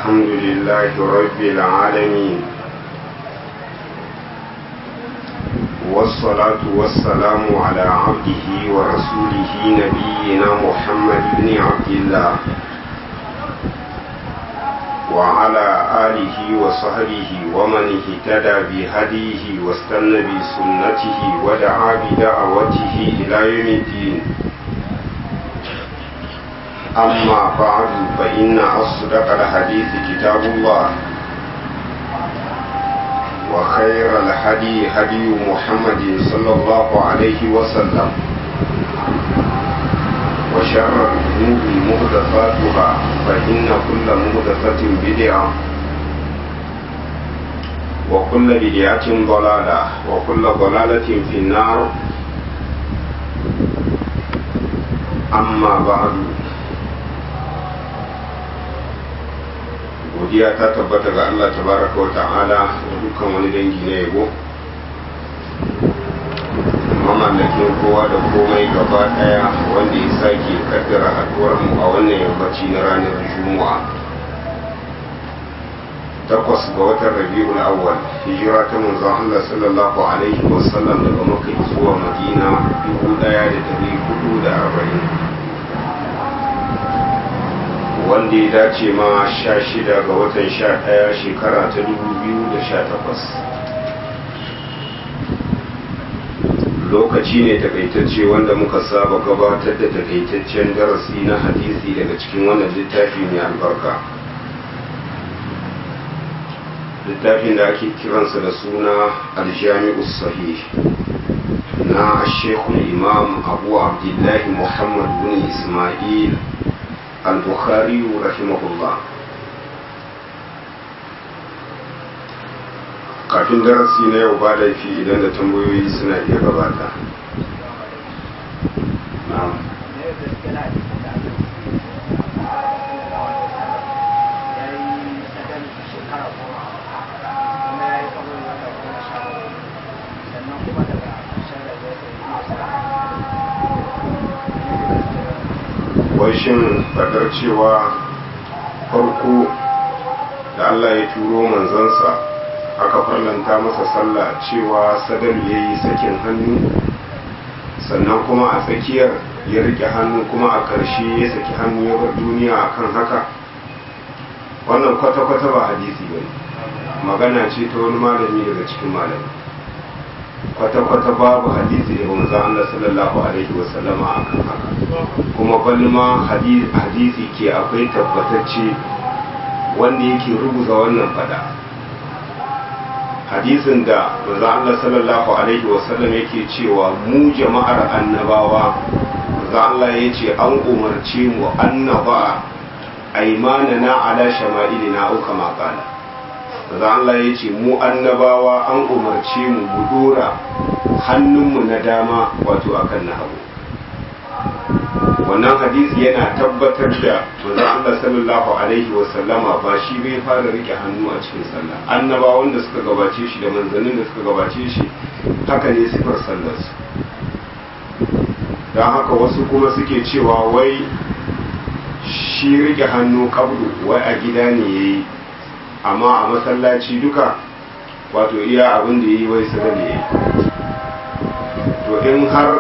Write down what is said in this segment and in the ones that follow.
الحمد لله رب العالمين والصلاة والسلام على عبده ورسوله نبينا محمد بن عبد الله وعلى آله وصحبه ومن اهتدى بهديه واستنى بسنته ودعا بدعوته إلى يوم الدين أما بعد فإن أصدق الحديث كتاب الله وخير الهدي هدي محمد صلى الله عليه وسلم وشر الذنوب محدثاتها فإن كل محدثة بدعة وكل بدعة ضلالة وكل ضلالة في النار أما بعد godiya ta tabbata ga Allah tabaraka wa ta'ala da dukkan wani dangi na yabo mamallakin kowa da komai gaba daya wanda ya sake kaddara haduwar mu a wannan yammaci na ranar juma'a takwas ga watan rabi'ul awwal hijira ta manzon Allah sallallahu alaihi wa sallam daga makka zuwa madina dubu daya da dari hudu da arba'in wanda ya dace ma sha shida ga watan sha ɗaya shekara ta dubu biyu da sha takwas lokaci ne takaitacce wanda muka saba gabatar da takaitaccen darasi na hadisi daga cikin wannan littafi mai albarka littafin da ake kiransa da suna aljami'u sahih na shekul imam abu abdullahi muhammad bin ismail al-bukhari rahimahullah kafin darasi na yau ba laifi idan da tambayoyi suna iya gabata shin fadar cewa farko da Allah ya turo manzansa aka farlanta masa sallah cewa sadalu ya yi sakin hannu sannan kuma a tsakiyar ya rike hannu kuma a ƙarshe ya saki hannu ya bar duniya akan haka wannan kwata-kwata ba hadisi ba magana ce ta wani malami daga cikin malami kwata-kwata babu hadisi daga manzon Allah sallallahu alaihi wasallama akan haka kuma balma hadisi ke akwai tabbatacce wanda yake rubuta wannan fada hadisin da manzon Allah sallallahu alaihi wasallam yake cewa mu jama'ar annabawa manzon Allah ya ce an umarce mu annaba aimanana ala shama'ilina au kama qala da Allah ya ce mu annabawa an umarce mu mu dora hannunmu na dama wato akan na hagu wannan hadisi yana tabbatar da manzon Allah sallallahu alaihi wa sallama ba shi bai fara rike hannu a cikin sallah annabawan da suka gabace shi da manzannin da suka gabace shi haka ne sifar sallarsu don haka wasu kuma suke cewa wai shi rike hannu kabdu wai a gida ne yayi amma a masallaci duka wato iya abin da yi wai sada ne to in har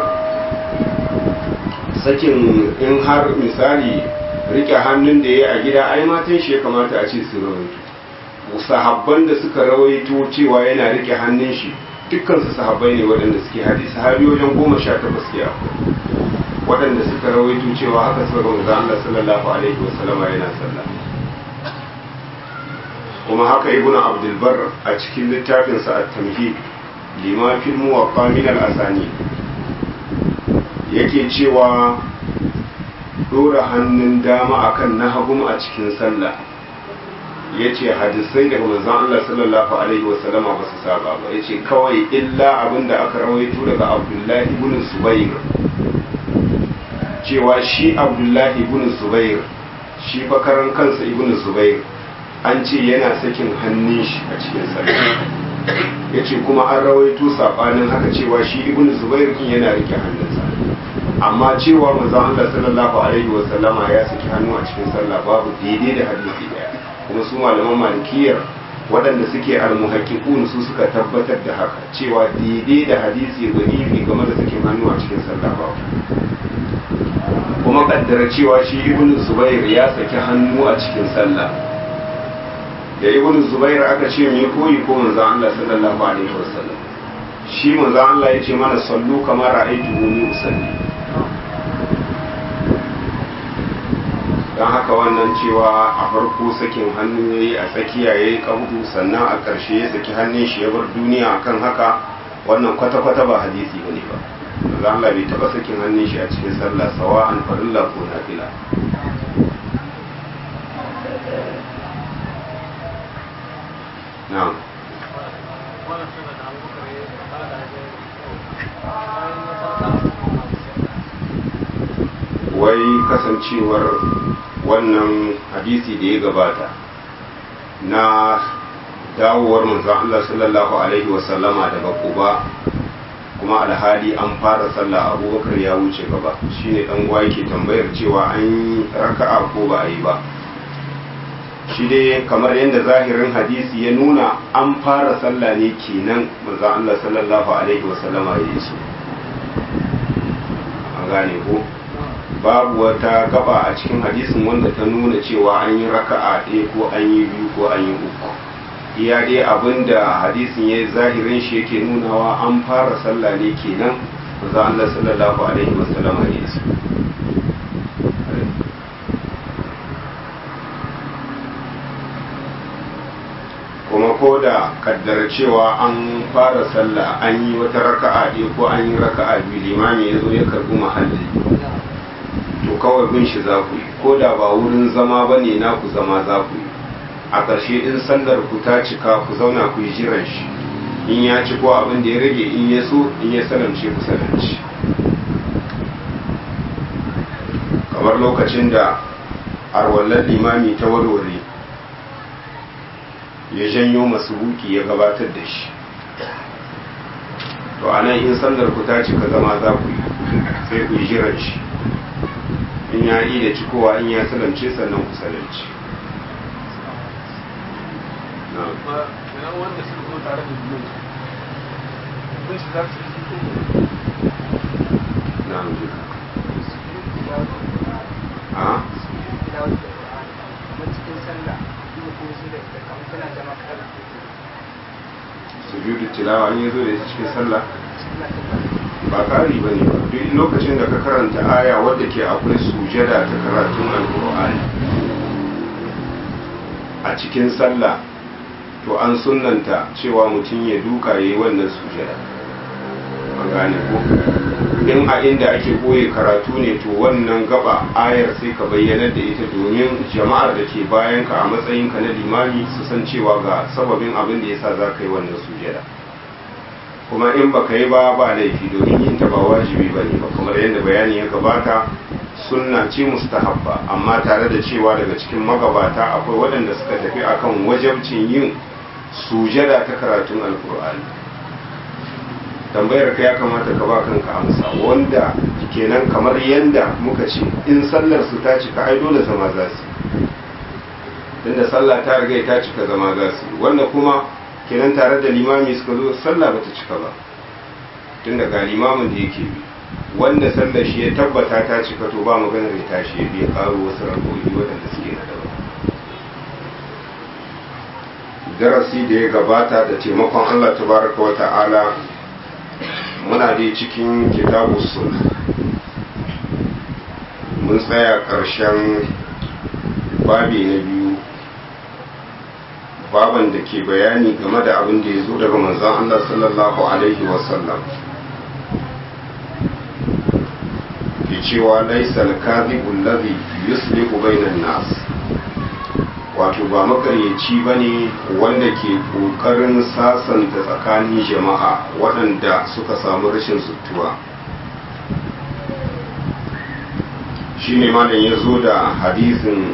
sakin in har misali rike hannun da ya a gida ai matan shi ya kamata a ce su rawaito sahabban da suka rawaito cewa yana rike hannun shi dukkan su sahabbai ne waɗanda suke hadisi sahabi wajen goma sha takwas ke waɗanda suka rawaito cewa haka suka ga manzo Allah sallallahu alaihi wasallama yana sallah kuma haka ibn abdulbar a cikin littafinsa a tamhid lima fil muwaffa min al-asani yake cewa dora hannun dama akan na hagum a cikin sallah yace hadisai daga manzon Allah sallallahu alaihi wa sallama ba su saba ba yace kawai illa abinda aka rawaito daga Abdullahi ibn Zubair cewa shi Abdullahi ibn Zubair shi fa karan kansa ibn Zubair an ce yana sakin hannun shi a cikin sallah ya ce kuma an rawaito saɓanin haka cewa shi ibn zubair kin yana rike hannunsa amma cewa manzon Allah sallallahu alaihi wa sallama ya saki hannu a cikin sallah babu daidai da hadisi daya kuma su malaman malikiyar waɗanda suke almuhaqiqun su suka tabbatar da haka cewa daidai da hadisi garibi game da sakin hannu a cikin sallah ba kuma kaddara cewa shi ibnu zubair ya saki hannu a cikin sallah da ibnu zubair aka ce me koyi ko manzon Allah sallallahu alaihi wasallam shi manzon Allah ya ce mana sallu kamar ra'aytuhuni usalli don haka wannan cewa a farko sakin hannu ya yi a tsakiya ya yi kabudu sannan a ƙarshe ya saki hannun shi ya bar duniya kan haka wannan kwata-kwata ba hadisi ba ne ba za Allah bai taɓa sakin hannun shi a cikin sallah sawa an farilla ko nafila na'am wai kasancewar wannan hadisi da ya gabata na dawowar manzon Allah sallallahu alaihi wasallama daga Quba kuma alhali an fara sallah abubakar ya wuce gaba shine dan uwa yake tambayar cewa an yi raka'a ko ba a yi ba shi dai kamar yadda zahirin hadisi ya nuna an fara sallah ne kenan manzon Allah sallallahu alaihi wasallama ya yi su an gane ko babu wata gaba a cikin hadisin wanda ta nuna cewa an yi raka'a ɗaya ko an yi biyu ko an yi uku iya dai abinda hadisin ya zahirin shi yake nunawa an fara sallah ne kenan manzo Allah sallallahu alaihi wasallam hadisi kuma ko da kaddara cewa an fara sallah an yi wata raka'a ɗaya ko an yi raka'a biyu limami ya zo ya karɓi mahalli to kawai bin shi za ku yi ko da ba wurin zama ba ne na ku zama za ku yi a ƙarshe in sandar ku ta cika ku zauna ku yi jiran shi in ya ci ko abin da ya rage in ya so in ya salamce ku salamci kamar lokacin da arwallar limami ta warware ya janyo masu buki ya gabatar da shi to a nan in sandar ku ta cika zama za ku yi sai ku yi jiran shi in ya yi da cikowa in ya salamce sannan ku salamce wanda suka zo tare da biyu kun shi za su yi ko na duka a cikin sallah kuma kuma su da kamar tana zama kala sujudu tilawa an yi zo da cikin sallah sallah ta ba ba ƙari ba ne duk lokacin da ka karanta aya wadda ke akwai sujada ta karatun alkur'ani a cikin sallah to an sunanta cewa mutum ya duka ya yi wannan sujada an gane ko in a inda ake koye karatu ne to wannan gaba ayar sai ka bayyanar da ita domin jama'ar da ke bayan ka a matsayinka na limami su san cewa ga sababin abin da yasa za ka yi wannan sujada kuma in baka yi ba ba laifi domin yin ta ba wajibi ba ne ba kamar yadda bayani ya gabata sunna ce mustahabba amma tare da cewa daga cikin magabata akwai waɗanda suka tafi akan wajabcin yin sujada ta karatun alkur'ani tambayar ka ya kamata ka ba kanka amsa wanda kenan kamar yadda muka ce in sallar su ta cika ai dole zama za su tunda sallah ta riga ta cika zama za su wanda kuma kenan tare da limami suka zo sallah bata cika ba tunda ga limamin da yake bi wanda sallar shi ya tabbata ta cika to ba maganar ya tashi ya biya karo wasu rakoyi waɗanda suke na daban darasi da ya gabata da taimakon Allah tabaraka wa ta'ala muna dai cikin kitabu sun mun tsaya ƙarshen babi na biyu baban da ke bayani game da abin da ya zo daga manzon Allah sallallahu alaihi wasallam ke cewa laisal kadhibul ladhi yuslihu bainan nas wato ba makaryaci ba ne wanda ke ƙoƙarin sasanta tsakanin jama'a waɗanda suka samu rashin sutuwa shi ne malam ya zo da hadisin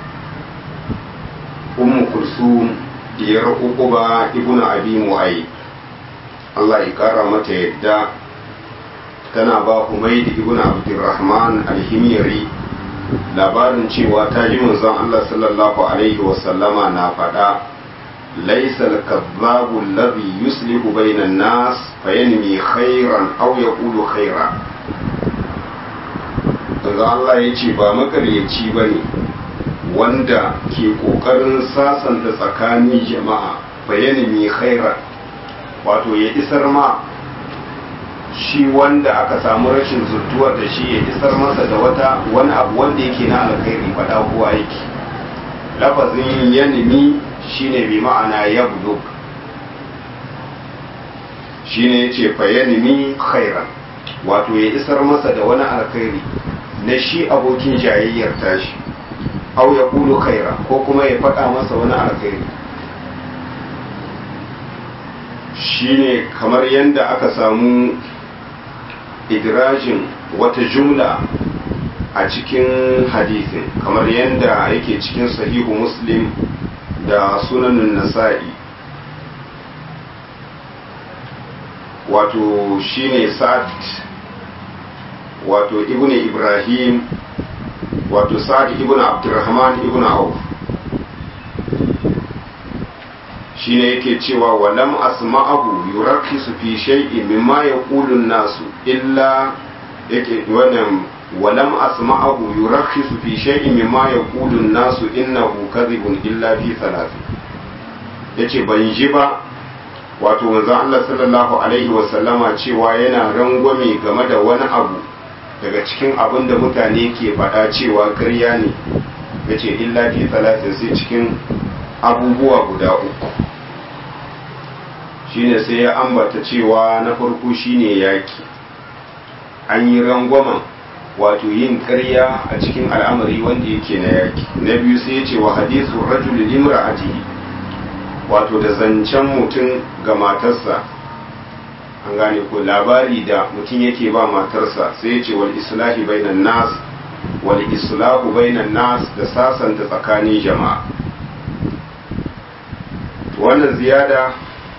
ummu kulsum diyar uquba ibnu abi mu'ayyid Allah ya kara mata yadda tana ba Humayd ibn Abdurrahman al-Himyari labarin cewa ta ji manzon Allah sallallahu alaihi wasallama na faɗa laisa al-kazzabu alladhi yuslihu bayna an-nas fayanmi khairan aw yaqulu khaira daga Allah ya ce ba makaryaci bane wanda ke kokarin sasanta tsakanin jama'a fayanmi khairan wato ya isar ma shi wanda aka samu rashin zurtuwa da shi ya isar masa da wata wani abu wanda yake na alkhairi faɗa kowa yake lafazin yanimi shine bi ma'ana yabdu shine yace fa yanimi khairan wato ya isar masa da wani alkhairi na shi abokin jayayyar tashi au ya kulu khaira ko kuma ya faɗa masa wani alkhairi shine kamar yadda aka samu idrajin wata jumla a cikin hadisin kamar yadda yake cikin sahihu muslim da sunanin nasa'i wato shine sa'ad wato ibn ibrahim wato sa'ad ibn abdurrahman ibn auf shine yake cewa walam asma'ahu yurakhisu fi shay'in mimma yaqulu an-nasu illa yake wannan walam asma'ahu yurakhisu fi shay'in mimma yaqulu an-nasu innahu kadhibun illa fi thalath yace ban ji ba wato manzon Allah sallallahu alaihi wa sallama cewa yana rangwame game da wani abu daga cikin abin da mutane ke faɗa cewa ƙarya ne yace illa fi thalathin sai cikin abubuwa guda uku shine sai ya ambata cewa na farko shine yaki an yi rangwamen wato yin karya a cikin al'amari wanda yake na yaki na biyu sai ya ce wa hadisu rajul limra'atihi wato da zancen mutum ga matarsa an gane ko labari da mutum yake ba matarsa sai ya ce wal islahi bainan nas wal islahu bainan nas da sasanta tsakanin jama'a wannan ziyada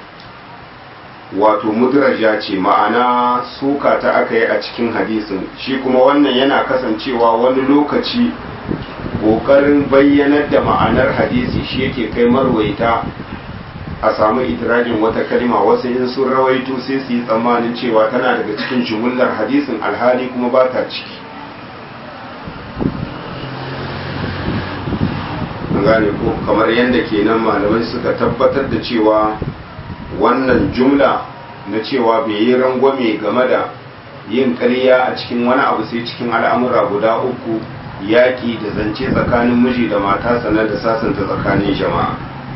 wato mudraja ce ma'ana suka ta aka yi a cikin hadisin shi kuma wannan yana kasancewa wani lokaci ƙoƙarin bayyanar da ma'anar hadisi shi yake kai marwaita a samu itirajin wata kalma wasu in sun rawaito sai su yi tsammanin cewa tana daga cikin jumullar hadisin alhali kuma ba ta ciki gane ko kamar yadda kenan malamai suka tabbatar da cewa wannan jumla na cewa bai yi rangwame game da yin ƙarya a cikin wani abu sai cikin al'amura guda uku yaƙi da zance tsakanin miji da mata sannan da sasanta tsakanin jama'a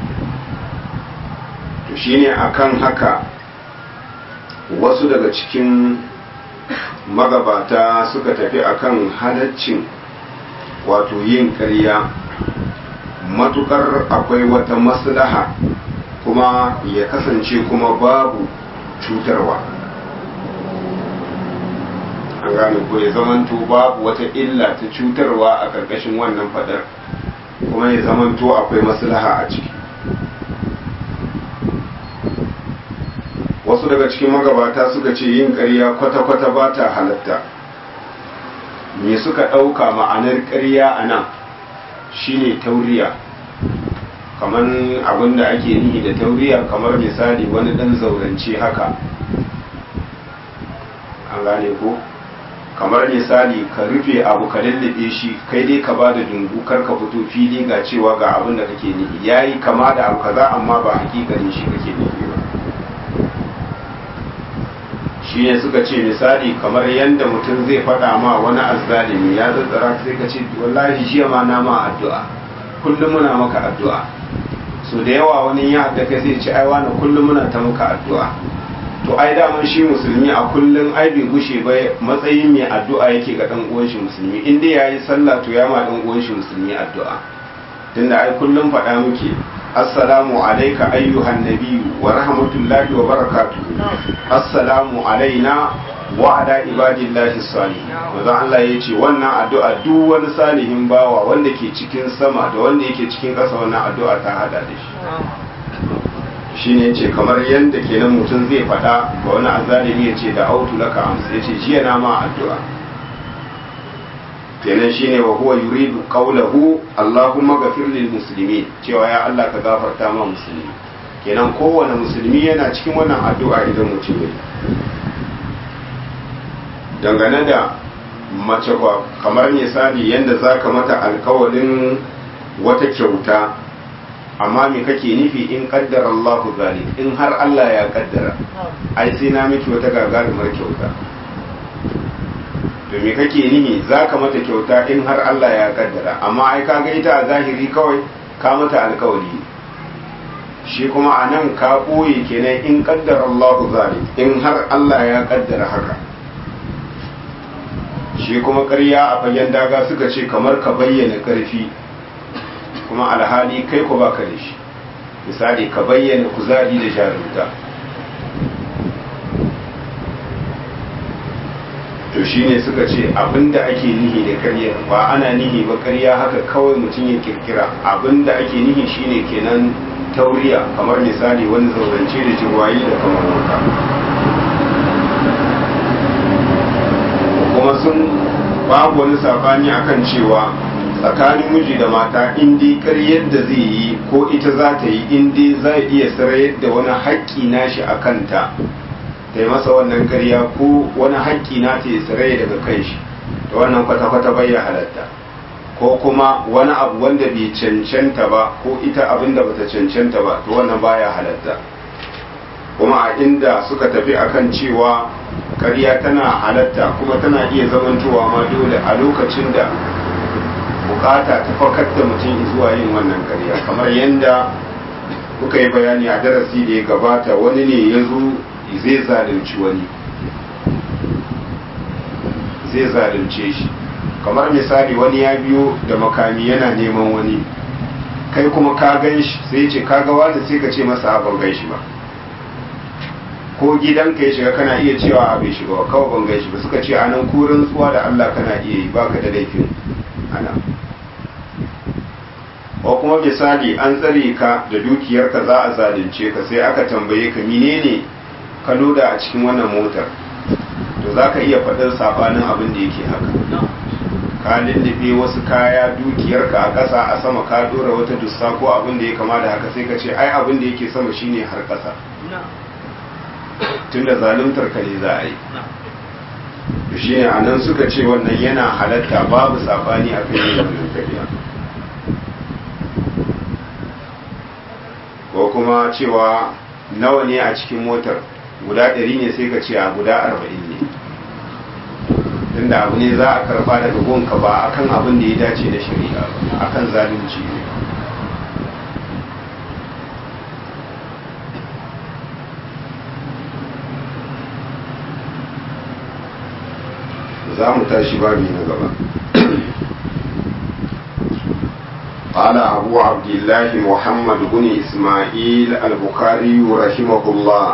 to shine akan haka wasu daga cikin magabata suka tafi akan halaccin wato yin ƙarya matukar akwai wata maslaha kuma ya kasance kuma babu cutarwa an gane ko ya zamanto babu wata illa ta cutarwa a ƙarƙashin wannan fadar kuma ya zamanto akwai maslaha a ciki wasu daga cikin magabata suka ce yin ƙarya kwata-kwata ba ta halatta me suka ɗauka ma'anar ƙarya a nan shine tauriya kamar abin da ake nihi da tauriya kamar misali wani dan zaurance haka an gane ko kamar misali ka rufe abu ka lallabe shi kai dai ka ba da dungu kar ka fito fili ga cewa ga abin da kake nihi yayi kama da abu kaza amma ba hakikanin shi kake nihi ba shi ne suka ce misali kamar yadda mutum zai faɗa ma wani azzalimi ya zazzara sai ka ce wallahi jiya ma na ma addu'a kullum muna maka addu'a so da yawa wani ya haɗa kai zai ce ai wani kullum muna ta maka addu'a to ai daman shi musulmi a kullum ai bai gushe ba matsayin mai addu'a yake ga dan uwan shi musulmi in dai yayi sallah to ya ma dan uwan shi musulmi addu'a tunda ai kullum faɗa muke assalamu alayka ayyuhan nabiyyu wa rahmatullahi wa barakatuhu assalamu alaina wa ala ibadillahi salihin manzo Allah ya ce wannan addu'a duk wani salihin bawa wanda ke cikin sama da wanda yake cikin ƙasa wannan addu'a ta hada da shi shine yace kamar yanda kenan mutum zai faɗa ga wani azalimi ya ce da autu laka amsa ya ce jiya na ma addu'a kenan shine wa huwa yuridu qawlahu Allahumma ghafir lil muslimin cewa ya Allah ka gafarta ma musulmi kenan kowane musulmi yana cikin wannan addu'a idan mutum ya dangane da mace ba kamar misali yadda za ka mata alkawalin wata kyauta amma me kake nufi in kaddara Allahu zalik in har Allah ya kaddara ai sai na miki wata gagarumar kyauta to me kake nihi za ka mata kyauta in har Allah ya kaddara amma ai ka ga ita a zahiri kawai ka mata alkawari shi kuma a nan ka ɓoye kenan in kaddara Allahu zalik in har Allah ya kaddara haka shi kuma ƙarya a fagen daga suka ce kamar ka bayyana ƙarfi kuma alhali kai ku baka da shi misali ka bayyana kuzari da jarumta to shine suka ce abinda ake nihi da ƙarya ba ana nihi ba ƙarya haka kawai mutum ya kirkira abinda ake nihi shine kenan tauriya kamar misali wani zaurance da jirwayi da kamar wuta kuma sun babu wani sabani akan cewa tsakanin miji da mata in dai karyar da zai yi ko ita za ta yi in dai za iya sarayar da wani haƙƙi nashi a kanta ta yi masa wannan karya ko wani haƙƙi na ta yi sarai daga kan shi da wannan kwata-kwata bai ya halatta ko kuma wani abu wanda bai cancanta ba ko ita abin da bata cancanta ba to wannan baya halatta kuma a inda suka tafi akan cewa karya tana halatta kuma tana iya zamantowa ma dole a lokacin da bukata ta fakar da mutum zuwa yin wannan karya kamar yadda kuka yi bayani a darasi da ya gabata wani ne ya zo zai zalunci wani zai zalunce shi kamar misali wani ya biyo da makami yana neman wani kai kuma ka gan shi sai ce ka ga wani sai ka ce masa ban gan shi ba ko gidanka ya shiga kana iya cewa a bai shiga ba kawai ban gan shi ba suka ce anan kurin tsuwa da Allah kana iya yi baka da laifin ana ko kuma misali an tsare ka da dukiyarka za a zalunce ka sai aka tambaye ka menene ka loda a cikin wannan motar to za ka iya faɗin sabanin abin da yake haka ka lullube wasu kaya dukiyarka a ƙasa a sama ka dora wata dussa ko abin da ya kama da haka sai ka ce ai abin da yake sama shine har ƙasa tunda zaluntar ka ne za a yi to shi ne a nan suka ce wannan yana halatta babu sabani a kan yin wannan kariya ko kuma cewa nawa ne a cikin motar guda ɗari ne sai ka ce a guda arba'in ne tunda abu ne za a karba daga gonka ba akan abin da ya dace da shari'a ba akan zalunci ne za mu tashi babi na gaba قال أبو عبد الله محمد بن إسماعيل البخاري رحمه الله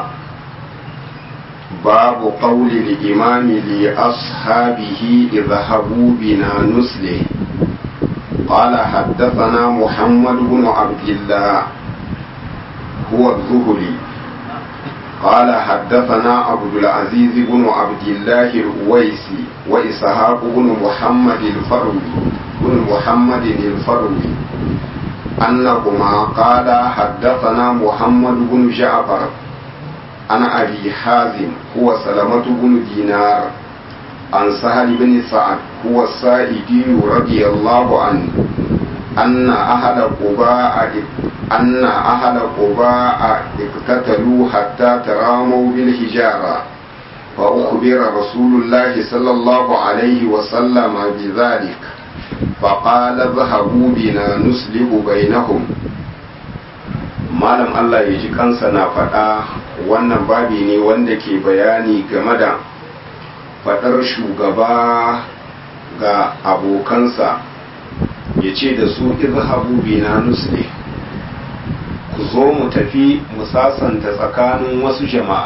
باب قول الإمام لأصحابه اذهبوا بنا نسله قال حدثنا محمد بن عبد الله هو الزهري قال حدثنا عبد العزيز بن عبد الله الأويسي وإسحاق بن محمد الفروي بن محمد الفروي أنهما قال حدثنا محمد بن جعفر عن أبي حازم هو سلمة بن دينار عن سهل بن سعد هو السائدي رضي الله عنه أن أهل قباء أن أهل قباء اقتتلوا حتى تراموا بالحجارة فأخبر رسول الله صلى الله عليه وسلم بذلك فقال اذهبوا بنا نسلب بينهم malam Allah ya ji kansa na faɗa wannan babi ne wanda ke bayani game da faɗar shugaba ga abokansa ya ce da su izhabu bina nusli ku zo mu tafi mu sasanta tsakanin wasu jama'a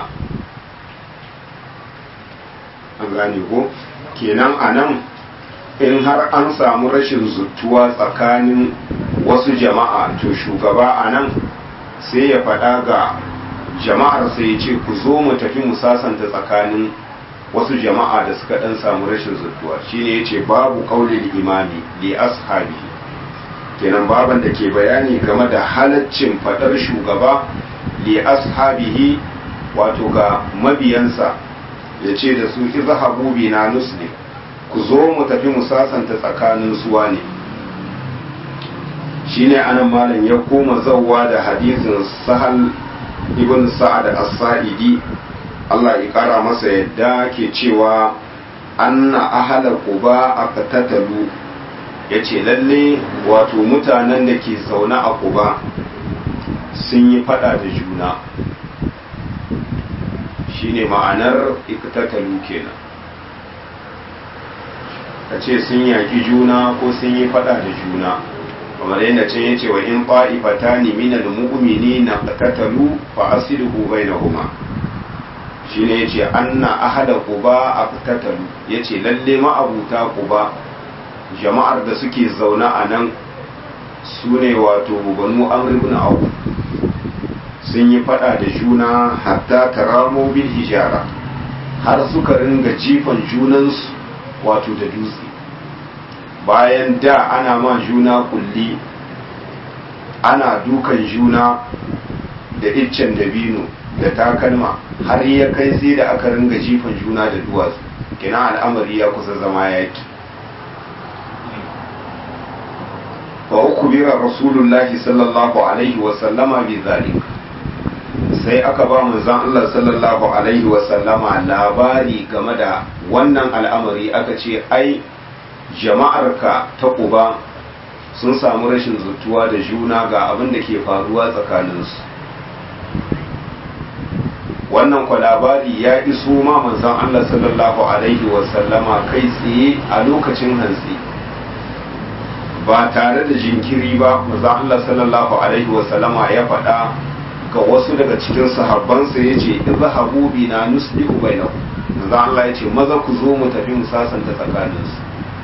an gane ko kenan a nan in har an samu rashin zuttuwa tsakanin wasu jama'a to shugaba a nan sai ya faɗa ga jama'ar sai ya ce ku zo mu tafi mu sasanta tsakanin wasu jama'a da suka dan samu rashin zuttuwa shine yace babu qaulil imami li ashabi kenan baban da ke bayani game da halaccin fadar shugaba li ashabihi wato ga mabiyansa yace da su izhabu bina nuslim ku zo mu tafi mu sasanta tsakanin suwa ne shine anan malam ya koma zawwa da hadisin sahal ibn sa'ad as-sa'idi Allah ya kara masa yadda ke cewa anna ahala quba aqtatalu yace lalle wato mutanen da ke zaune a quba sun yi fada da juna shine ma'anar iqtatalu kenan kace sun yaki juna ko sun yi fada da juna kamar yadda can yace wa in qa'ifatani minal mu'minina qatatalu fa aslihu bainahuma shine yace anna ahada quba aqtatalu yace lalle ma'abuta quba jama'ar da suke zauna a nan su ne wato banu amr ibn auf sun yi fada da juna hatta taramu bil hijara har suka ringa jifan junansu wato da dutse bayan da ana ma juna kulli ana dukan juna da iccen dabino da takalma har ya kai sai da aka ringa jifan juna da duwatsu kina al'amari ya kusa zama yaki fa ukbira rasulullahi sallallahu alaihi wa sallama bi zalik sai aka ba manzon Allah sallallahu alaihi wa sallama labari game da wannan al'amari aka ce ai jama'arka ta kuba sun samu rashin zutuwa da juna ga abin da ke faruwa tsakaninsu wannan kwa labari ya iso ma manzon Allah sallallahu alaihi wasallama kai tsaye a lokacin hantsi ba tare da jinkiri ba manzon Allah sallallahu alaihi wasallama ya faɗa ga wasu daga cikin sahabbansa ya ce izhabu bina nuslihu bainakum manzon Allah ya ce maza ku zo mu tafi mu sasanta tsakaninsu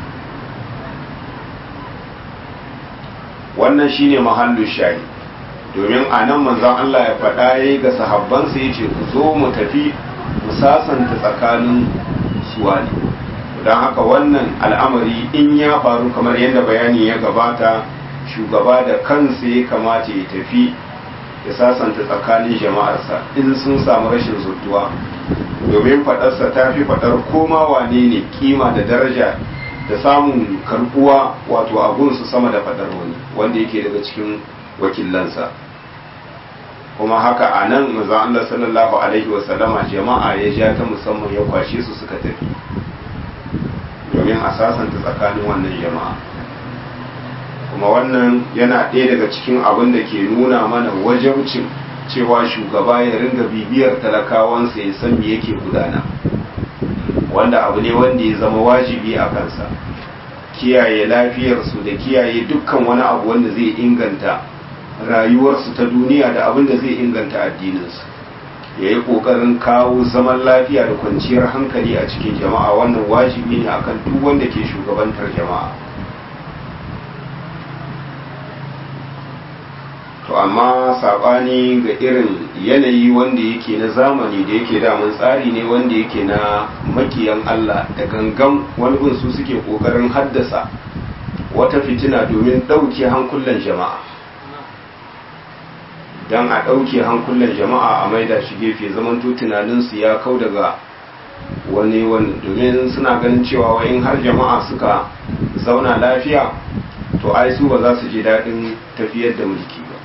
wannan shine mahallu shayi domin a nan manzon Allah ya faɗa ya yi ga sahabbansa ya ce ku zo mu tafi mu sasanta tsakanin suwali don haka wannan al'amari in ya faru kamar yadda bayani ya gabata shugaba da kansa ya kamata ya tafi ya sasanta tsakanin jama'arsa in sun samu rashin zutuwa domin faɗarsa ta fi faɗar koma wane ne kima da daraja da samun karbuwa wato abunsu sama da faɗar wani wanda yake daga cikin wakilansa kuma haka a nan maza Allah sallallahu alaihi wasallama jama'a ya ja ta musamman ya kwashe su suka tafi domin a sasanta tsakanin wannan jama'a kuma wannan yana ɗaya daga cikin abin da ke nuna mana wajabcin cewa shugaba ya ringa bibiyar talakawansa ya san me yake gudana wanda abu ne wanda ya zama wajibi a kansa kiyaye lafiyarsu da kiyaye dukkan wani abu wanda zai inganta rayuwarsu ta duniya da abin da zai inganta addininsu ya yi ƙoƙarin kawo zaman lafiya da kwanciyar hankali a cikin jama'a wannan wajibi ne akan duk wanda ke shugabantar jama'a to amma saɓani ga irin yanayi wanda yake na zamani da yake damun tsari ne wanda yake na makiyan Allah da gangan wani gun su suke ƙoƙarin haddasa wata fitina domin ɗauke hankulan jama'a don a ɗauke hankulan jama'a a maida shi gefe zamanto tunaninsu ya kau daga wani wani domin suna ganin cewa in har jama'a suka zauna lafiya to ai su ba za su ji daɗin tafiyar da mulki ba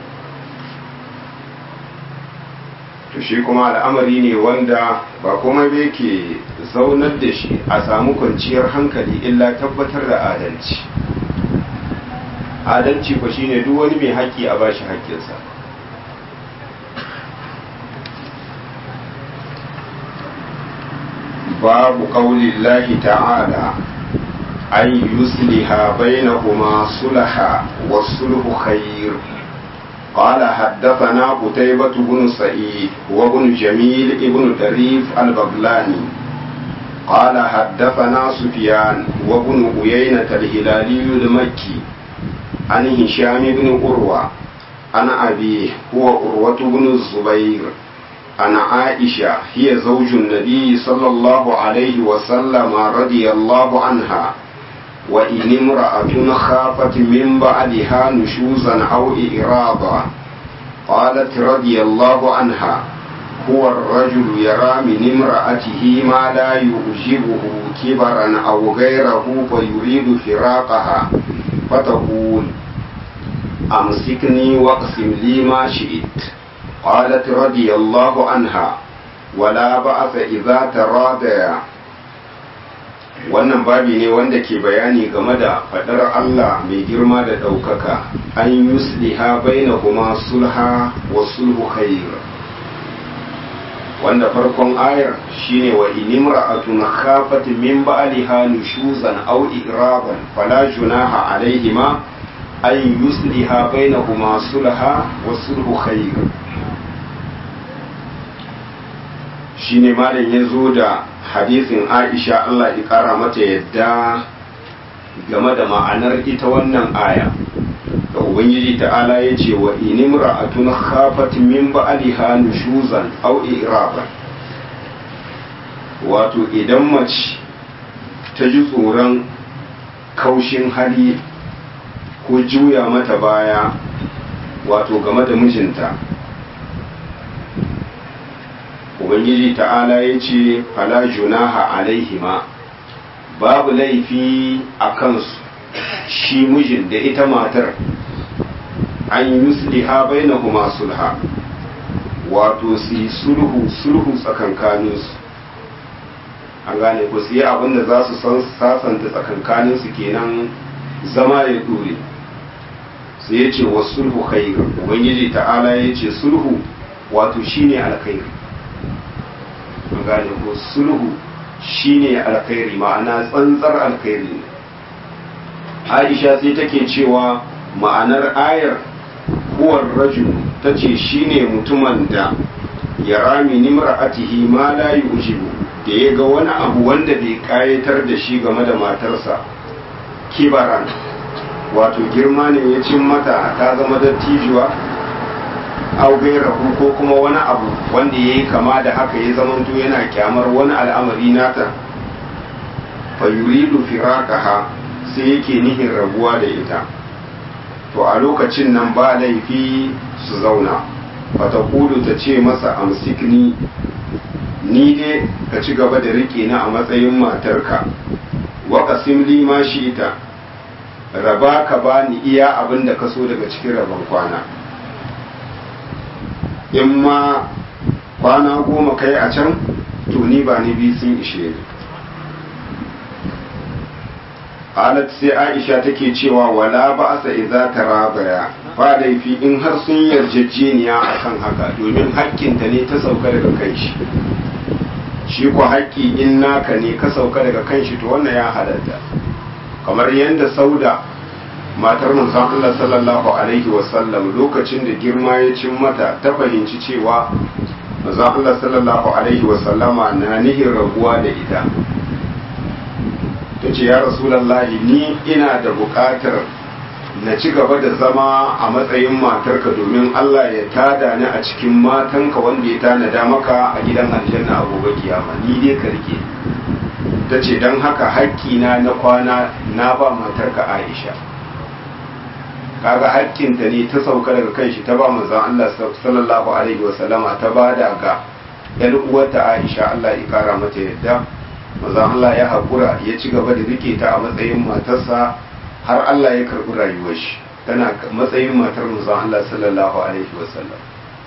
to shi kuma al'amari ne wanda ba komai ba yake zaunar da shi a samu kwanciyar hankali illa tabbatar da adalci adalci ko shine duk wani mai haƙƙi a bashi haƙƙinsa babu ƙaulillahi ta'ala an yusliha bainahuma sulaha wasulhu khair قال حدثنا قتيبة بن سعيد وابن جميل ابن دريف البغلاني قال حدثنا سفيان وابن عيينة الهلالي المكي عن هشام بن عروة عن أبيه هو عروة بن الزبير عن عائشة هي زوج النبي صلى الله عليه وسلم رضي الله عنها وإن امرأة خافت من بعدها نشوزا أو إعراضا قالت رضي الله عنها هو الرجل يرى من امرأته ما لا يعجبه كبرا أو غيره فيريد فراقها فتقول أمسكني واقسم لي ما شئت قالت رضي الله عنها ولا بأس إذا تراضيا wannan babi ne wanda ke bayani game da faɗar Allah mai girma da ɗaukaka an yusliha bainahuma sulha wa sulhu khair wanda farkon ayar shine wa inimra'atun khafat min ba'liha nushuzan aw iraban fala junaha alaihima an yusliha bainahuma sulha wa sulhu khair shine malam ya zo da hadisin Aisha Allah ya kara mata yadda game da ma'anar ita wannan aya da ubangiji ta'ala ya ce wa inimra'atun khafat min ba'liha nushuzan aw iraban wato idan mace ta ji tsoron kaushin hali ko juya mata baya wato game da mijinta ubangiji ta'ala ya ce fala junaha alaihima babu laifi a kansu shi mijin da ita matar an yusliha bainahuma sulha wato su yi sulhu sulhu tsakankaninsu an gane ku su yi abin da za su san sasanta tsakankaninsu kenan zama ya dore sai ya ce wa sulhu khair ubangiji ta'ala ya ce sulhu wato shine alkhairi an gane ko sulhu shine alkhairi ma'ana tsantsar alkhairi ne aisha sai take cewa ma'anar ayar huwar rajul ta ce shine mutumin da ya rami nimra'atihi ma la yujibu da ya ga wani abu wanda bai kayatar da shi game da matarsa kibaran wato girma ne ya cin mata ta zama dattijuwa au gairahu ko kuma wani abu wanda ya yi kama da haka ya zamanto yana kyamar wani al'amari nata fa yuridu firaqaha sai yake nihin rabuwa da ita to a lokacin nan ba laifi su zauna fata kudu ta ce masa amsikni ni dai ka ci gaba da rike ni a matsayin matarka wa qasim li ma ita raba ka bani iya abin da ka so daga cikin rabon kwana in ma kwana goma kai a can to ni ba ni biyu sun ishe ni alat sai aisha take cewa wala ba asa iza tarabaya ba laifi in har sun yarjejeniya akan haka domin hakkinta ne ta sauka daga kan shi shi ko haƙƙi in naka ne ka sauka daga kan shi to wannan ya halatta kamar yadda sauda matar manzon Allah sallallahu alaihi wasallam lokacin da girma ya cin mata ta fahimci cewa manzon Allah sallallahu alaihi wasallama na nihin rabuwa da ita ta ce ya rasulallahi ni ina da buƙatar na ci gaba da zama a matsayin matarka domin Allah ya tada ni a cikin matanka wanda ya tanada maka a gidan aljanna a gobe kiyama ni dai ka rike ta ce don haka haƙƙina na kwana na ba matarka Aisha kaga haƙƙinta ne ta sauka daga kan shi ta ba manzon Allah sallallahu alaihi wa sallama ta ba da ga yar uwarta Aisha Allah ya kara mata yadda manzon Allah ya haƙura ya ci gaba da rike ta a matsayin matarsa har Allah ya karɓi rayuwar shi tana matsayin matar manzon Allah sallallahu alaihi wa sallam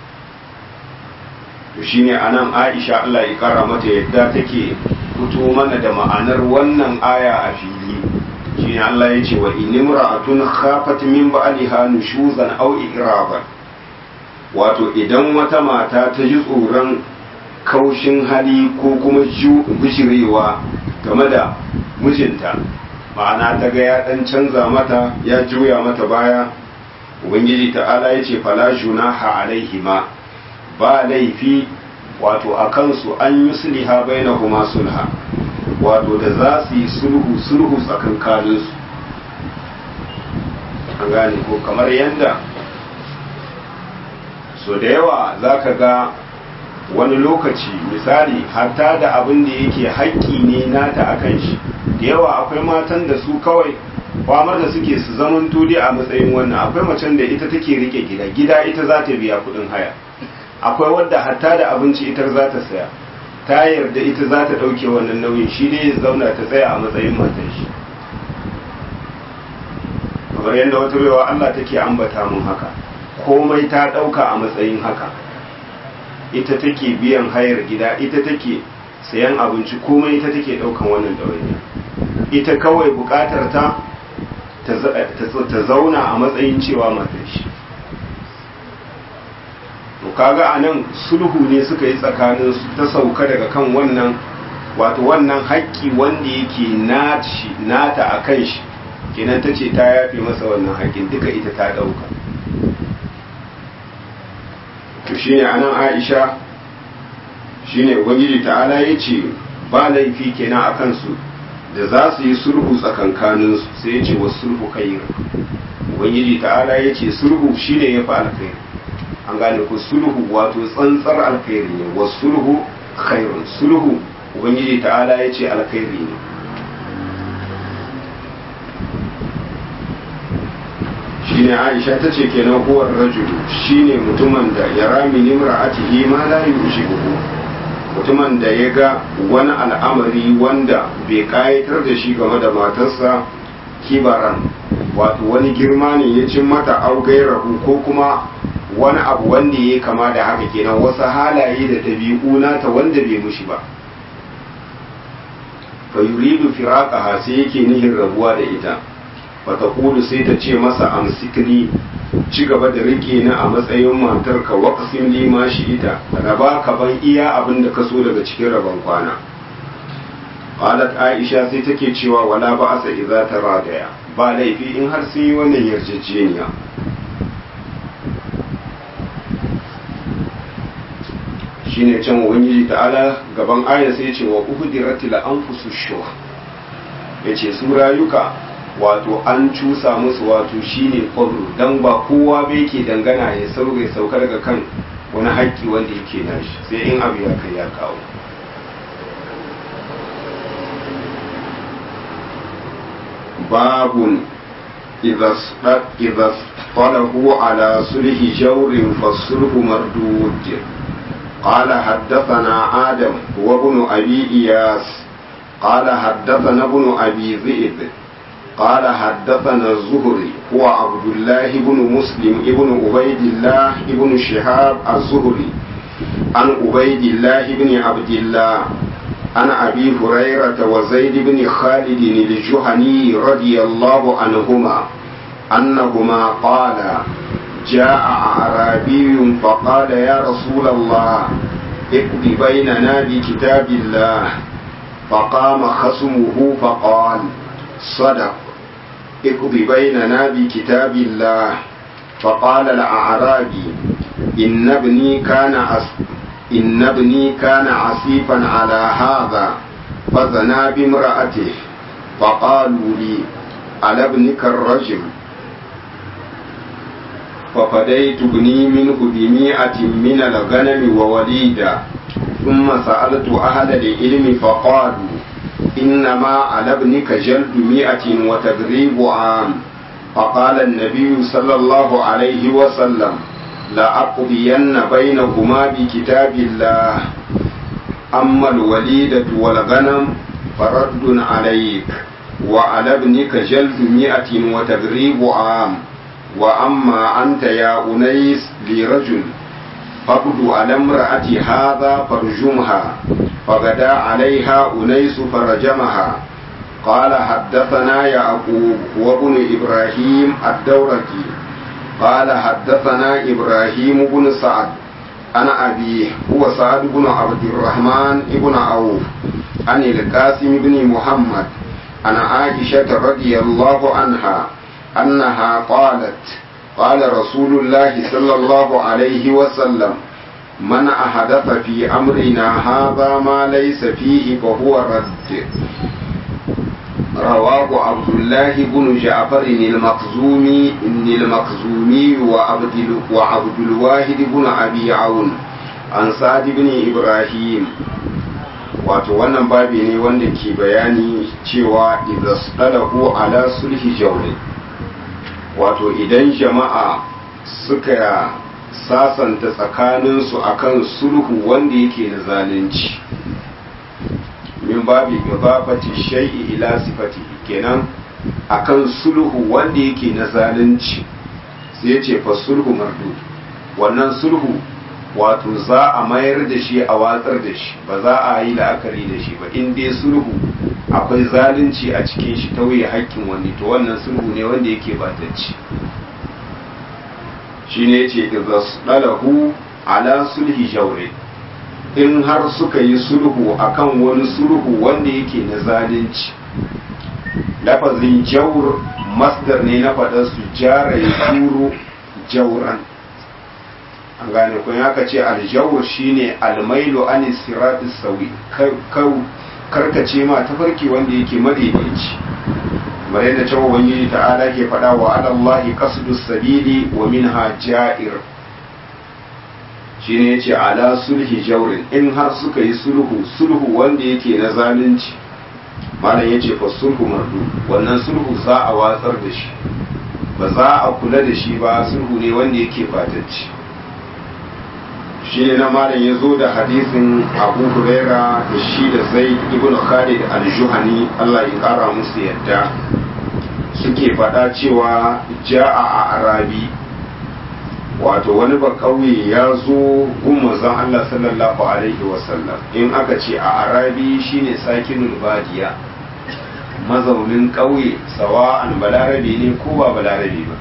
to shine anan Aisha Allah ya kara mata yadda take fito mana da ma'anar wannan aya a fili shine Allah ya ce wa inimra'atun khafat min ba'liha nushuzan aw iraban wato idan wata mata ta ji tsoron kaushin hali ko kuma bishirewa game da mijinta ma'ana ta ga ya dan canza mata ya juya mata baya ubangiji ta'ala ya ce fala junaha alaihima ba laifi wato a kansu an yusliha bainahuma sulha wato da za su yi sulhu sulhu tsakankaninsu an gane ko kamar yadda so da yawa za ka ga wani lokaci misali hatta da abin da yake haƙƙi ne nata a kan shi da yawa akwai matan da su kawai famar da suke su zaman tudi a matsayin wannan akwai macen da ita take rike gida gida ita za ta biya kuɗin haya akwai wadda hatta da abinci ita za ta saya ta yarda ita za ta ɗauke wannan nauyin shi dai ya zauna ta tsaya a matsayin matan shi kamar yadda wata baiwa Allah take ambata mun haka komai ta ɗauka a matsayin haka ita take biyan hayar gida ita take sayan abinci komai ita take ɗaukan wannan ɗawainiya ita kawai buƙatar ta ta zauna a matsayin cewa matan shi to kaga a nan sulhu ne suka yi tsakanin ta sauka daga kan wannan wato wannan haƙƙi wanda yake nata a kan shi kenan ta ce ta yafe masa wannan haƙƙin duka ita ta ɗauka to shi ne anan aisha shi ne ubangiji ta'ala ya ce ba laifi kenan a kansu da za su yi sulhu tsakankaninsu sai ya ce wa sulhu khair ubangiji ta'ala ya ce sulhu shi ne ya fi alkhairi an gane ku sulhu wato tsantsar alkhairi ne wa sulhu khairun sulhu ubangiji ta'ala ya ce alkhairi ne shine aisha ta ce kenan huwar rajulu shine mutumin da ya rami nimra'atihi ma la yushibuhu mutumin da ya ga wani al'amari wanda bai kayatar da shi game da matarsa kibaran wato wani girma ne ya cin mata augairahu ko kuma wani abu wanda ya kama da haka kenan wasu halaye da ɗabi'u nata wanda bai mushi ba fa yuridu firaqaha sai yake nihin rabuwa da ita fa taqulu sai ta ce masa amsikni ci gaba da rike ni a matsayin matar ka waqsim li ma shi ita raba ka ban iya abin da ka so daga cikin rabon kwana qalat aisha sai take cewa wala ba asa idza taradaya ba laifi in har sun yi wannan yarjejeniya shine can ubangiji ta'ala gaban aya sai ce wa uhdiratil anfusu shuh yace su rayuka wato an cusa musu wato shine kwabro dan ba kowa bai ke dangana ya sauke sauka daga kan wani haƙƙi wanda yake nashi sai in abu ya kai ya kawo babun idza falahu ala sulhi jawrin fasulhu mardud قال حدثنا آدم وابن أبي إياس قال حدثنا ابن أبي ذئب قال حدثنا الزهري هو عبد الله بن مسلم ابن عبيد الله ابن شهاب الزهري عن عبيد الله بن عبد الله عن أبي هريرة وزيد بن خالد الجهني رضي الله عنهما أنهما قالا جاء أعرابي فقال يا رسول الله اقض بيننا بكتاب الله فقام خصمه فقال صدق اقض بيننا بكتاب الله فقال الأعرابي إن ابني كان عس إن ابني كان عسيفا على هذا فزنا بامرأته فقالوا لي على ابنك الرجل ففديت ابني منه بمئة من الغنم ووليدا ثم سألت أهل العلم فقالوا إنما على ابنك جلد مئة وتغريب عام فقال النبي صلى الله عليه وسلم لأقضين بينهما بكتاب الله أما الوليدة والغنم فرد عليك وعلى ابنك جلد مئة وتغريب عام وأما أنت يا أنيس لرجل فقد على امرأة هذا فرجمها فغدا عليها أنيس فرجمها قال حدثنا يعقوب وابن إبراهيم الدورقي قال حدثنا إبراهيم بن سعد أنا أبيه هو سعد بن عبد الرحمن بن عوف عن القاسم بن محمد أنا عائشة رضي الله عنها أنها قالت قال رسول الله صلى الله عليه وسلم من أحدث في أمرنا هذا ما ليس فيه فهو رد رواه عبد الله بن جعفر المخزومي المخزومي وعبد وعبد الواحد بن أبي عون an sa'ad ibn ibrahim wato wannan babi ne wanda ke bayani cewa idasdalahu ala sulhi jawri wato idan jama'a suka sasanta tsakaninsu akan sulhu wanda yake na zalunci min babi idafati shay'i ila sifati kenan akan sulhu wanda yake na zalunci sai ya ce fa sulhu mardu wannan sulhu wato za a mayar da shi a watsar da shi ba za a yi la'akari da shi ba in dai sulhu akwai zalunci a cikin shi tauye hakkin wani to wannan sulhu ne wanda yake batacci shi ne ce dalahu ala sulhi jaure in har suka yi sulhu akan wani sulhu wanda yake na zalunci lafazin jaur masdar ne na faɗar su jara ya turo jauran an gane kun haka ce aljawur shine almailu an siratis sawi karkace ma tafarki wanda yake madaidaici kamar yadda cewa ubangiji ta'ala ke faɗa wa alallahi qasdus sabili wa minha ja'ir shine yace ala sulhi jawrin in har suka yi sulhu sulhu wanda yake na zalunci malam yace fa sulhu mardu wannan sulhu za a watsar da shi ba za a kula da shi ba sulhu ne wanda yake fatacci shi ne na malam ya zo da hadisin abu huraira da shi da zai ibn khalid al-juhani allah ya kara musu yadda suke faɗa cewa ja'a a arabi wato wani ba ƙauye ya zo gun manzon allah sallallahu alaihi wasallam in aka ce a arabi shine sakinul badiya mazaunin ƙauye sawa'an balarabe ne ko ba balarabe ba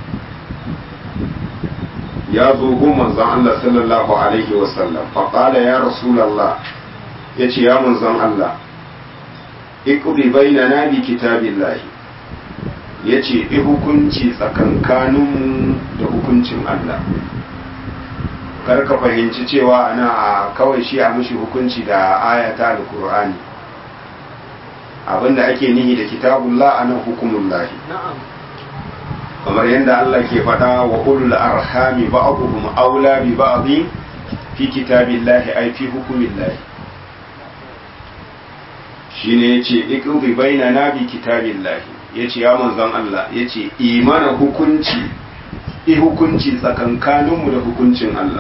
ya zo gun manzon Allah sallallahu alaihi wasallam faƙala ya rasulallah ya ce ya manzon Allah iqbi bainana bi kitabillahi ya ce i hukunci tsakankaninmu da hukuncin Allah kar ka fahimci cewa ana a kawai shi a mushi hukunci da ayata alkur'ani abinda ake nihi da kitabullah anan hukumullahi kamar yadda Allah ke faɗa wa ulul arhami ba'dhum aula bi ba'd fi kitabillahi ay fi hukumillahi shine yace iqdi bainana bi kitabillahi yace ya manzon Allah yace imana hukunci i hukunci tsakankaninmu da hukuncin Allah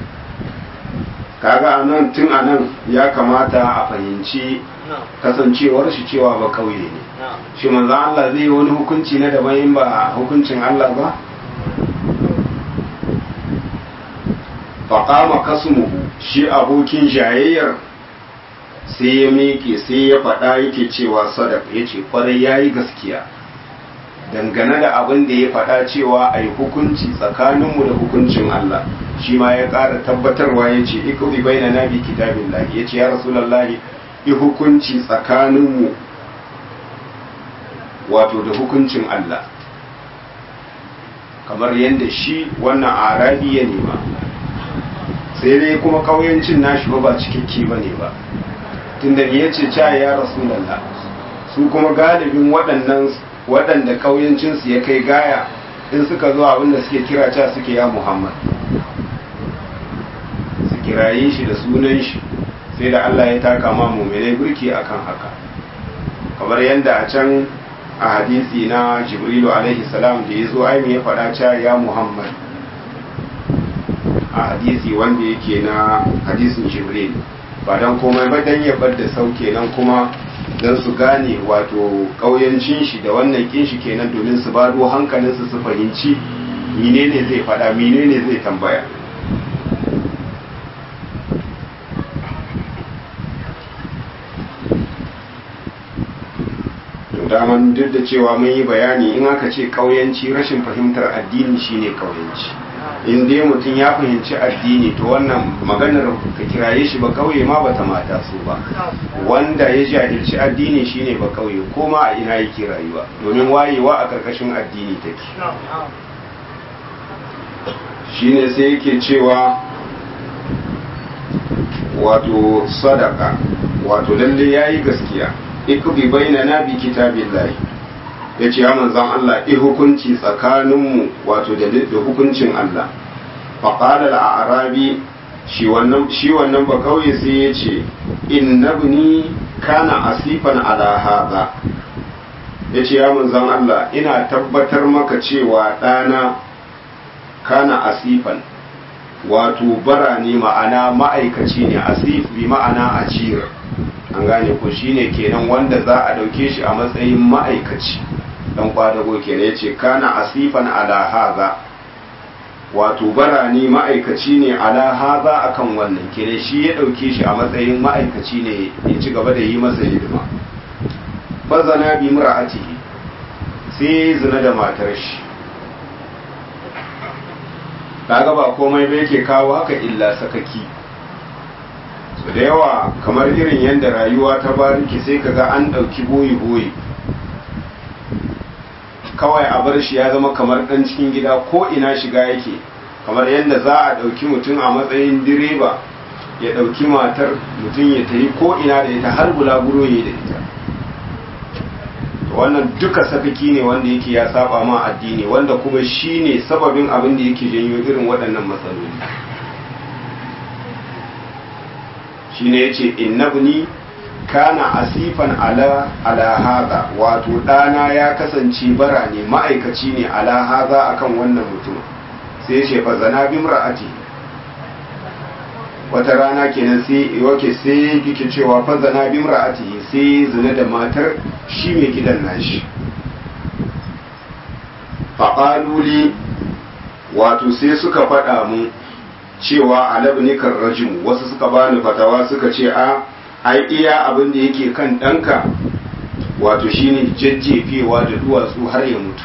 kaga anan tun anan ya kamata a fahimci kasancewar shi cewa ba kauye ne shi manzo Allah zai yi wani hukunci na daban in ba hukuncin Allah ba faƙama kasmuhu shi abokin jayayyar sai ya miƙe sai ya faɗa yake cewa sadaka ya ce ƙwarai ya yi gaskiya dangane da abin da ya faɗa cewa a yi hukunci tsakaninmu da hukuncin Allah shi ma ya ƙara tabbatarwa ya ce ikuzi bai na nabi kitabin lahi ya ce ya rasulallahi yi hukunci tsakaninmu wato da hukuncin Allah kamar yadda shi wannan arabi ya nema sai dai kuma kauyancin nashi ba ba cikakke ba ne ba tunda ya ce ca ya rasulallah su kuma galibin waɗannan waɗanda kauyancinsu ya kai gaya in suka zo abinda suke kira ca suke ya muhammad su kiraye shi da sunan shi sai da Allah ya taka ma mu'minai burki akan haka kamar yadda a can a hadisi na jibrilu alaihi salam da ya zo aimi ya faɗa ca ya muhammad a hadisi wanda yake na hadisin jibril ba don komai ba don ya da sau kenan kuma don su gane wato ƙauyancin shi da wannan kin shi kenan domin su bado hankalinsu su fahimci menene zai faɗa menene zai tambaya daman duk da cewa mun yi bayani in aka ce ƙauyanci rashin fahimtar addini shine ƙauyanci in dai mutum ya fahimci addini to wannan maganar ka kiraye shi ba kauye ma bata mata su ba wanda ya jahilci addini shine ba kauye ko ma a ina yake rayuwa domin wayewa a karkashin addini take shine sai yake cewa wato sadaka wato lalle yayi gaskiya ikbi bainana bi kitabillahi ya ce ya manzan Allah i hukunci tsakaninmu wato da hukuncin Allah faƙalar a arabi shi wannan shi wannan ba kauye sai ya ce innabni kana asifan ala hadha ya ce ya manzon Allah ina tabbatar maka cewa ɗana kana asifan wato bara ne ma'ana ma'aikaci ne asif bi ma'ana ajiyar an gane ko shine kenan wanda za a ɗauke shi a matsayin ma'aikaci dan kwadago kenan ya ce kana asifan ala haza wato bara ne ma'aikaci ne ala haza akan wannan kenan shi ya ɗauke shi a matsayin ma'aikaci ne ya ci gaba da yi masa hidima fazana bi mura'atihi sai zina da matar shi kaga ba komai ba yake kawo haka illa sakaki so da yawa kamar irin yadda rayuwa ta bariki sai kaga an ɗauki boyi-boyi kawai a bar shi ya zama kamar ɗan cikin gida ko ina shiga yake kamar yadda za a ɗauki mutum a matsayin direba ya ɗauki matar mutum ya tafi ko ina da ita har bulaguro ya da ita wannan duka sakaki ne wanda yake ya saba ma addini wanda kuma shi ne sababin abin da yake janyo irin waɗannan matsaloli shi ne ya ce innabni kana asifan ala ala haza wato ɗana ya kasance bara ne ma'aikaci ne ala haza akan wannan mutum sai ya ce fa zana bi ra'ati wata rana kenan sai wake sai yake cewa fa zana bi ra'ati sai zina da matar shi mai gidan nashi faƙaluli wato sai suka faɗa mu cewa alabnikar rajim wasu suka bani fatawa suka ce a ai iya abin da yake kan ɗanka wato shine jajjefewa da duwatsu har ya mutu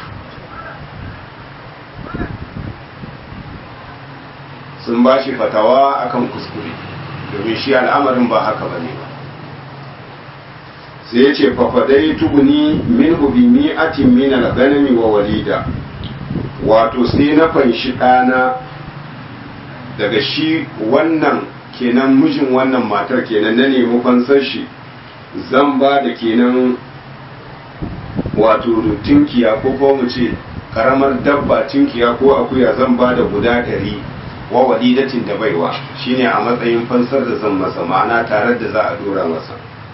sun ba shi fatawa akan kuskure domin shi al'amarin ba haka ba ne ba sai ya ce fafadai tuguni min hubi mi'atin min al-ganami wa walida wato sai na fanshi ɗana daga shi wannan kenan mijin wannan matar kenan na nemi fansar shi zan ba da kenan wato tinkiya ko ko mu ce karamar dabba tinkiya ko akuya zan ba da guda ɗari wa walidatin da baiwa shine a matsayin fansar da zan masa ma'ana tare da za a dora masa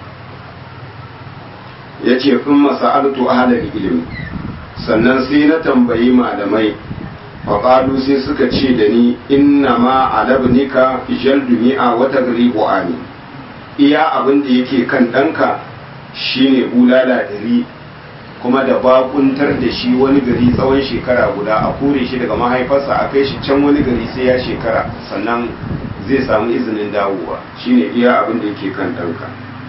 ya ce fin masa'altu ahalar ilimi sannan sai na tambayi malamai faƙalu sai suka ce da ni inna ma alabnika jaldu mi'a wata gari ani iya abin da yake kan ɗanka shine bulala ɗari kuma da bakuntar da shi wani gari tsawon shekara guda a kore shi daga mahaifarsa a kai shi can wani gari sai ya shekara sannan zai samu izinin dawowa shine iya abin da yake kan ɗanka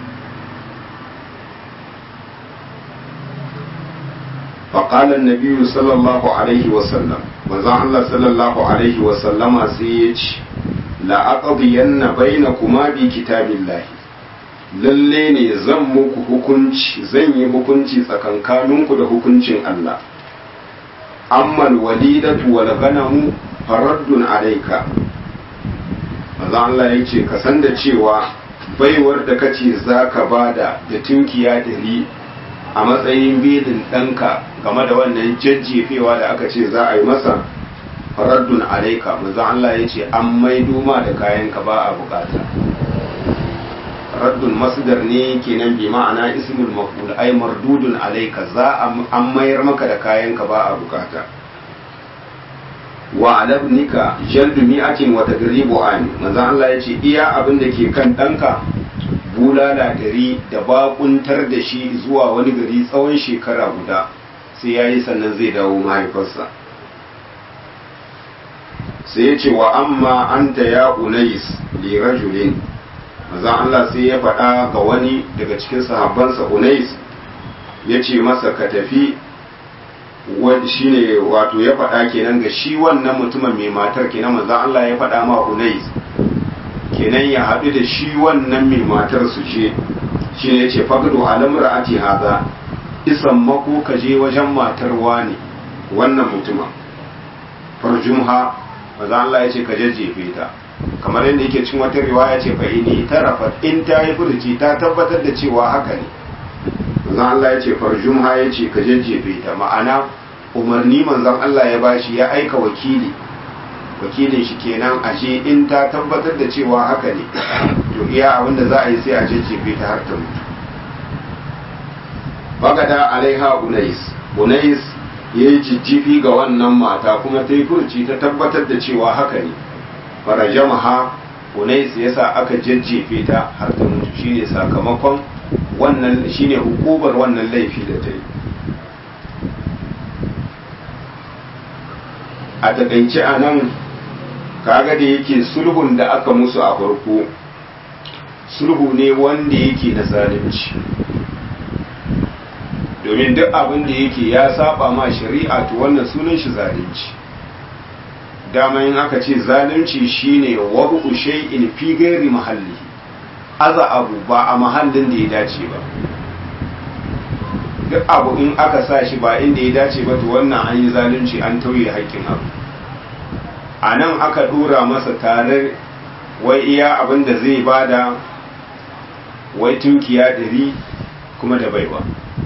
فقال النبي صلى الله عليه وسلم manzon Allah sallallahu alaihi wa sallama sai ya ce la aqdiyanna bainakuma bi kitabillahi lalle ne zan muku hukunci zan yi hukunci tsakankaninku da hukuncin Allah amma walidatu wal ganamu faraddun alayka manzon Allah ya ce ka san da cewa baiwar da kace zaka bada da tunkiya dari a matsayin belin ɗanka game da wannan jajjefewa da aka ce za a yi masa faraddun alaika manzo Allah ya ce an maido ma da kayanka ba a bukata raddun masdar ne kenan bi ma'ana ismul maf'ul ay mardudun alaika za an mayar maka da kayanka ba a bukata wa alabnika jaldu mi'atin wa tagribu an manzo Allah ya ce iya abin da ke kan ɗanka bulala gari da bakuntar da shi zuwa wani gari tsawon shekara guda sai ya yi sannan zai dawo mahaifarsa sai ya ce wa amma an ta ya unais li rajulin maza Allah sai ya faɗa ga wani daga cikin sahabbansa unais ya ce masa ka tafi shi ne wato ya faɗa kenan ga shi wannan mutumin mai matar kenan maza Allah ya faɗa ma unais kenan ya haɗu da shi wannan mai matar su ce shi ne ce fagdo alamar ati haza isan mako ka je wajen matar wani wannan mutumin farjumha maza Allah ya ce ka jajjefe ta kamar yadda yake cin wata riwaya ce fa ini tarafat in ta yi furuci ta tabbatar da cewa haka ne manzon Allah ya ce farjumha ya ce ka jajjefe ta ma'ana umarni manzon Allah ya bashi ya aika wakili wakilin shi kenan ashe in ta tabbatar da cewa haka ne to iya abin da za a yi sai a jejjefe ta har ta mutu bagada alaiha unais unais ya yi jijjifi ga wannan mata kuma ta yi furci ta tabbatar da cewa haka ne farajamaha unais ya sa aka jajjefe ta har ta mutu shine sakamakon wannan shine hukubar wannan laifi da ta yi a takaice a nan kaga da yake sulhun da aka musu a farko sulhu ne wanda yake na zalunci domin duk abin da yake ya saba ma shari'a to wannan sunan shi zalunci dama in aka ce zalunci shine wabu shay'in fi ghairi mahalli aza abu ba a mahallin da ya dace ba duk abu in aka sa shi ba inda ya dace ba to wannan an yi zalunci an tauye haƙƙin abu a nan aka dora masa tare wai iya abin da zai bada wai tunkiya ɗari kuma da baiwa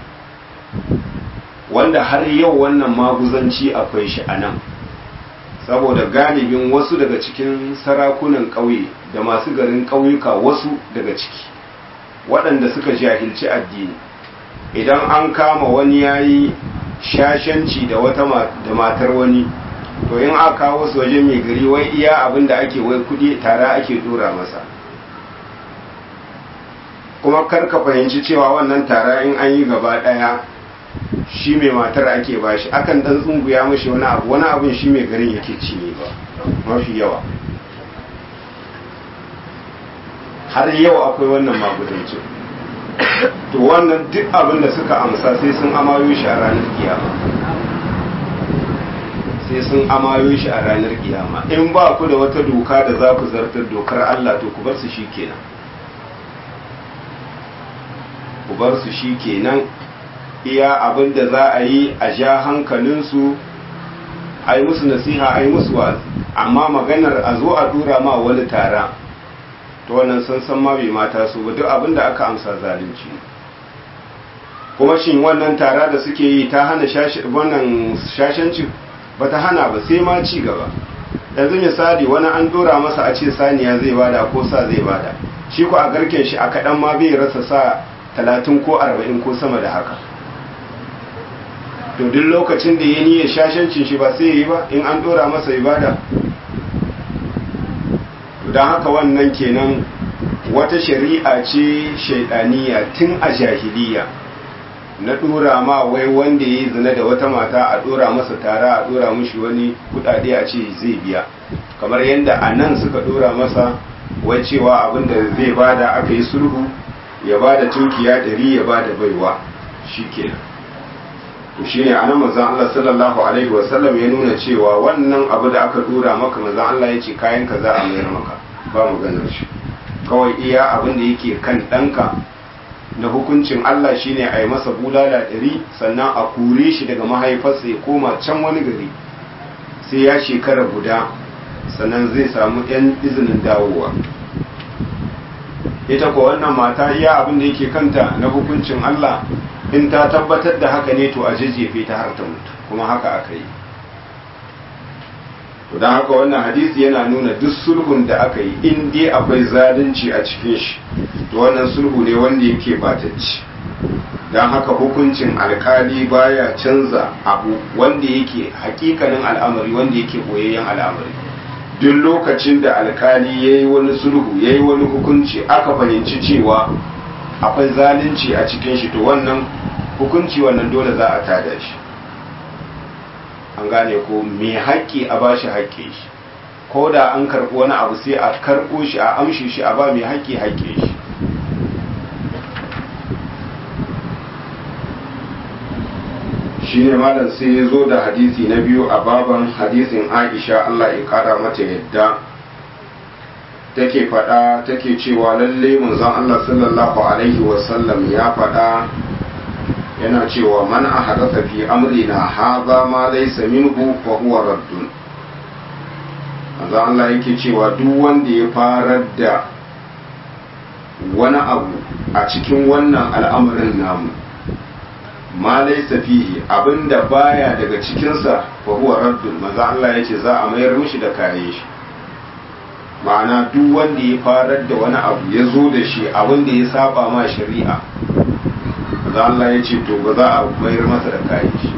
wanda har yau wannan maguzanci akwai shi a nan saboda galibin wasu daga cikin sarakunan ƙauye da masu garin ƙauyuka wasu daga ciki waɗanda suka jahilci addini idan an kama wani yayi shashanci da wata da matar wani to in aka kawo su wajen mai gari wai iya abin da ake wai kudi tara ake dora masa kuma kar ka fahimci cewa wannan tara in an yi gaba daya shi mai matar ake bashi akan dan tsunguya mashi wani abu wani abin shi mai garin yake ci ne ba mafi yawa har yau akwai wannan magudancin to wannan duk abin da suka amsa sai sun amayo shi a ranar kiyama sai sun amayo shi a ranar kiyama in ba ku da wata doka da za ku zartar dokar Allah to ku bar su shi kenan ku bar su shi kenan iya abin da za a yi a ja hankalinsu a yi musu nasiha a yi musu wazi amma maganar a zo a dura ma wani tara ta wannan sun san ma bai mata su ba duk abin da aka amsa zalunci kuma shin wannan tara da suke yi ta hana wannan shashanci ba ta hana ba sai ma ci gaba yanzu misali wani an dora masa a ce saniya zai bada ko sa zai bada shi ko a garken shi a kaɗan ma bai rasa sa talatin ko arba'in ko sama da haka to duk lokacin da ya niyyar shashancin shi ba sai yi ba in an dora masa ibada don haka wannan kenan wata shari'a ce shaidaniya tun a jahiliya na dora ma wai wanda ya yi zina da wata mata a dora masa tara a dora mushi wani kudade a ce zai biya kamar yadda a nan suka dora masa wai cewa abinda zai bada aka yi sulhu ya bada tunkiya dari ya bada baiwa shi kenan to shi ne anan manzon Allah sallallahu alaihi wasallam ya nuna cewa wannan abu da aka dora maka manzon Allah ya ce kayan ka za a mayar maka ba maganar shi kawai iya abin da yake kan ɗanka na hukuncin Allah shine a yi masa bulala ɗari sannan a kure shi daga mahaifarsa ya koma can wani gari sai ya shekara guda sannan zai samu yan izinin dawowa ita ko wannan mata iya abin da yake kanta na hukuncin Allah in ta tabbatar da haka ne to a jajjefe ta har ta mutu kuma haka aka yi to don haka wannan hadisi yana nuna duk sulhun da aka yi in dai akwai zalunci a cikin shi to wannan sulhu ne wanda yake batacci don haka hukuncin alkali baya canza abu wanda yake hakikanin al'amari wanda yake boyayyen al'amari duk lokacin da alkali ya yi wani sulhu ya yi wani hukunci aka fahimci cewa akwai zalunci a cikin shi to wannan hukunci wannan dole za a tada shi an gane ko mai haƙƙi a ba shi haƙƙi shi ko da an karɓi wani abu sai a karɓo shi a amshi shi a ba mai haƙƙi haƙƙi shi shi ne malam sai ya zo da hadisi na biyu a baban hadisin aisha allah ya ƙara mata yadda take faɗa take cewa lalle manzon allah sallallahu alaihi wasallam ya faɗa yana cewa man ahadatha fi amrina hadha ma laysa minhu fa huwa raddun manzo Allah yake cewa duk wanda ya farar da wani abu a cikin wannan al'amarin namu ma laysa fihi abinda baya daga cikinsa fa huwa raddun maza Allah yace za a mayar mishi da kayan shi ma'ana duk wanda ya farar da wani abu ya zo da shi abinda ya saba ma shari'a maza Allah yace to ba za a mayar masa da kayan shi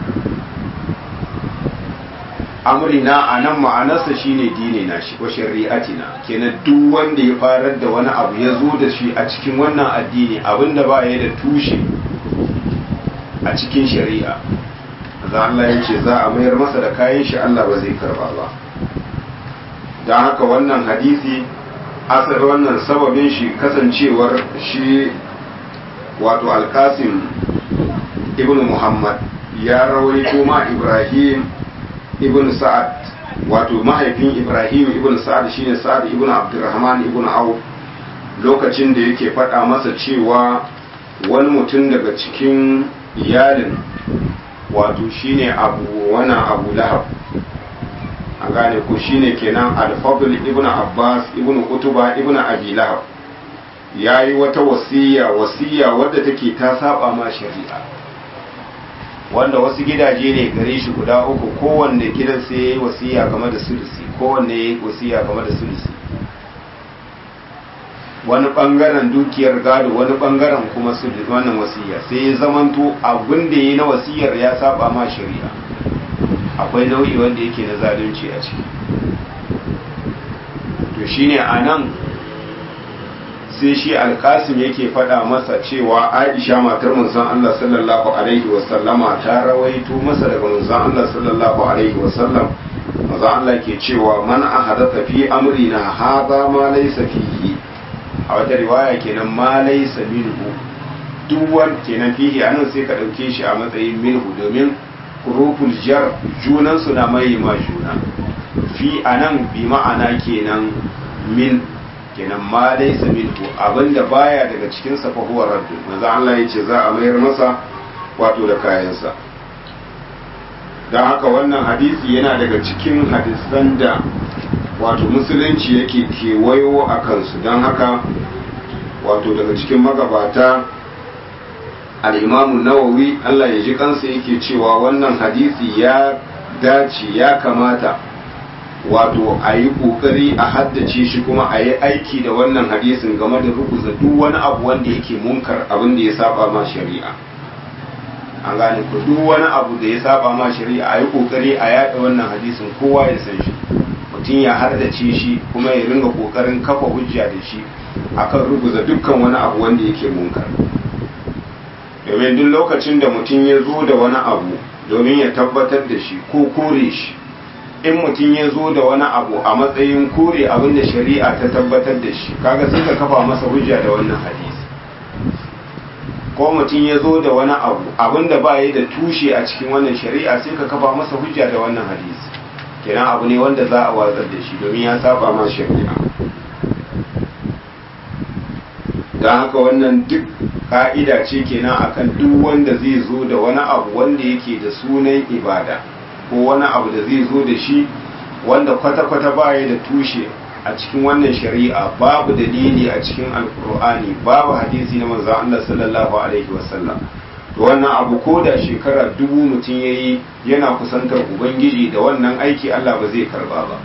amrina a nan ma'anarsa shine dine na shi ko shari'atina kenan duk wanda ya farar da wani abu ya zo da shi a cikin wannan addini abinda ba ya da tushe a cikin shari'a za Allah ya ce za a mayar masa da kayan shi Allah ba zai karba ba don haka wannan hadisi asali wannan sababin shi kasancewar shi wato alkasim ibn muhammad ya rawaito ma ibrahim ibn sa'ad wato mahaifin ibrahim ibn sa'ad shine sa'ad ibn abdurrahman ibn auf lokacin da yake faɗa masa cewa wani mutum daga cikin iyalin wato shine abu wana abu lahab a gane ko shine kenan al-fadl ibn abbas ibn utuba ibn abi lahab yayi wata wasiya wasiya wadda take ta saba ma shari'a wanda wasu gidaje ne gare shi guda uku kowanne gidan sai ya yi wasiya game da sulusi kowanne ya yi wasiya game da sulusi wani bangaren dukiyar gado wani bangaren kuma sulusi wannan wasiya sai ya zamanto abin da ya yi na wasiyar ya saba ma shari'a akwai nau'i wanda yake na zalunci a ciki to shine a nan sai shi alkasim yake faɗa masa cewa aisha matar manzon Allah sallallahu alaihi wasallama ta rawaito masa daga manzon Allah sallallahu alaihi wasallam manzon Allah ke cewa man ahadatha fi amrina hadha ma laysa fihi a wata riwaya kenan ma laysa minhu duk wanda kenan fihi anan sai ka dauke shi a matsayin minhu domin huruful jar junan su na mai ma juna fi anan bi ma'ana kenan min kenan ma dai minhu abinda baya daga cikin sa fa huwa raddu manzo Allah yace za a mayar masa wato da kayansa dan haka wannan hadisi yana daga cikin hadisan da wato musulunci yake kewayo a kansu don haka wato daga cikin magabata al-imamu nawawi Allah ya ji kansa yake cewa wannan hadisi ya dace ya kamata wato a yi ƙoƙari a haddace shi kuma a yi aiki da wannan hadisin game da rubuta duk wani abu wanda yake munkar abin da ya saba ma shari'a an gane ku duk wani abu da ya saba ma shari'a a yi ƙoƙari a yaɗa wannan hadisin kowa ya san shi mutum ya haddace shi kuma ya ringa ƙoƙarin kafa hujja da shi akan rubuta dukkan wani abu wanda yake munkar domin duk lokacin da mutum ya zo da wani abu domin ya tabbatar da shi ko kore shi in mutum ya zo da wani abu a matsayin kore abin da shari'a ta tabbatar da shi kaga sai ka kafa masa hujja da wannan hadisi ko mutum ya zo da wani abu abin da ba da tushe a cikin wannan shari'a sai ka kafa masa hujja da wannan hadisi kenan abu ne wanda za a watsar da shi domin ya saba ma shari'a don haka wannan duk ka'ida ce kenan akan duk wanda zai zo da wani abu wanda yake da sunan ibada ko wani abu da zai zo da shi wanda kwata-kwata baya da tushe a cikin wannan shari'a babu dalili a cikin alkur'ani babu hadisi na manzo Allah sallallahu alaihi wasallam to wannan abu ko da shekara dubu mutum yayi yana kusantar ubangiji da wannan aiki Allah ba zai karba ba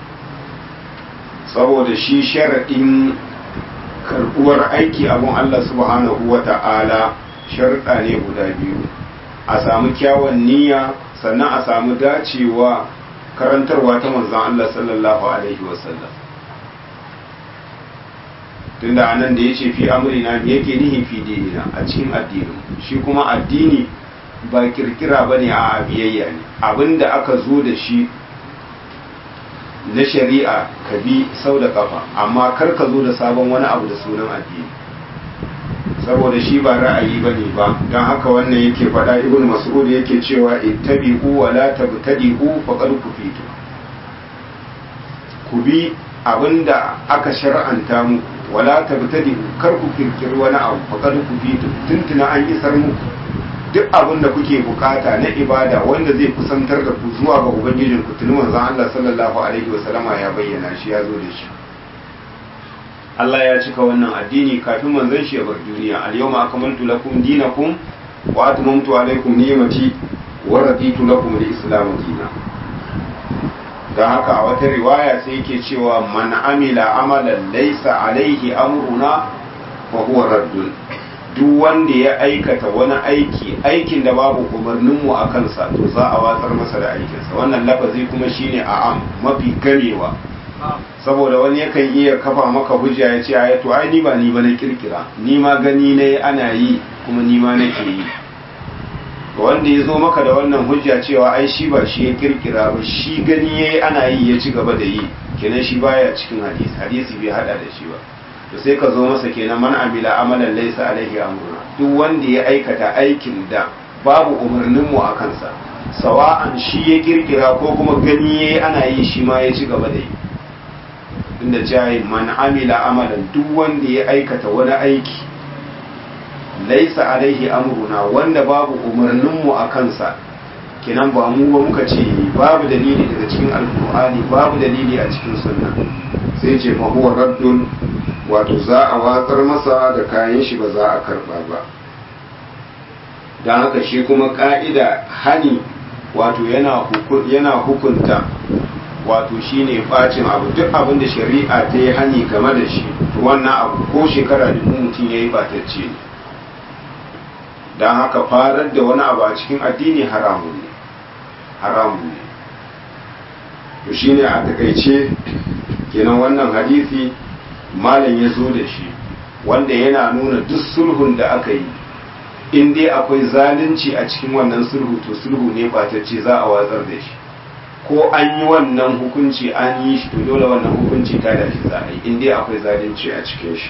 saboda shi sharadin karbuwar aiki abun Allah subhanahu wata'ala sharuɗa ne guda biyu a samu kyawun niyya sannan a samu dacewa karantarwa ta manzan Allah sallallahu Alaihi wasallam tunda anan da ya ce fi amurina me yake nihi fi dinina a cikin addinin shi kuma addini ba kirkira ba ne a biyayya ne abinda aka zo da shi na shari'a ka bi sau da kafa amma kar ka zo da sabon wani abu da sunan addini saboda shi ba ra'ayi ba ne ba don haka wannan yake faɗa ibn mas'ud yake cewa ittabi'u wa la tabtadi'u faqad kufitu ku bi abinda aka shar'anta mu wala tabtadi'u kar ku kirkiri wani abu faqad kufitu tuntuna an isar muku duk abin da kuke bukata na ibada wanda zai kusantar da ku zuwa ga ubangijin ku tuni manzon Allah sallallahu alaihi wasallama ya bayyana shi ya zo da shi Allah ya cika wannan addini kafin manzon shi ya bar duniya al-yawma akmaltu lakum dinakum wa atmamtu alaikum ni'mati wa raditu lakum al-islam dinan dan haka a wata riwaya sai yake cewa man amila amalan laysa alaihi amruna fa huwa raddun duk wanda ya aikata wani aiki aikin da babu umarninmu a kansa to za a watsar masa da aikinsa wannan lafazi kuma shine a'am mafi gamewa saboda wani yakan iya kafa maka hujja ya ce a to ai ni ba ni ba na kirkira ni ma gani ne ana yi kuma ni ma nake yi wanda ya zo maka da wannan hujja cewa ai shi ba shi ya kirkira ba shi gani yayi ana yi ya ci gaba da yi kenan shi baya cikin hadisi hadisi bai hada da shi ba to sai ka zo masa kenan man amila amalan laysa alaihi amruna duk wanda ya aikata aikin da babu umarnin mu a kansa sawa'an shi ya kirkira ko kuma gani yayi ana yi shi ma ya ci gaba da yi inda jayi man amila amalan duk wanda ya aikata wani aiki laisa alaihi amruna wanda babu umarnin mu a kansa kenan ba mu ba muka ce babu dalili daga cikin alkur'ani babu dalili a cikin sunna sai ce fa huwa raddun wato za a watsar masa da kayan shi ba za a karba ba don haka shi kuma ka'ida hani wato yana hukunta wato shine bacin abu duk abin da shari'a ta yi hani game da shi to wannan abu ko shekara da mutum ya yi batacce ne don haka farar da wani abu a cikin addini haramun ne haramun ne to shine a takaice kenan wannan hadisi malam ya zo da shi wanda yana nuna duk sulhun da aka yi in dai akwai zalunci a cikin wannan sulhu to sulhu ne batacce za a watsar da shi ko an yi wannan hukunci an yi shi to dole wannan hukunci ta da shi za a yi in dai akwai zalunci a cikin shi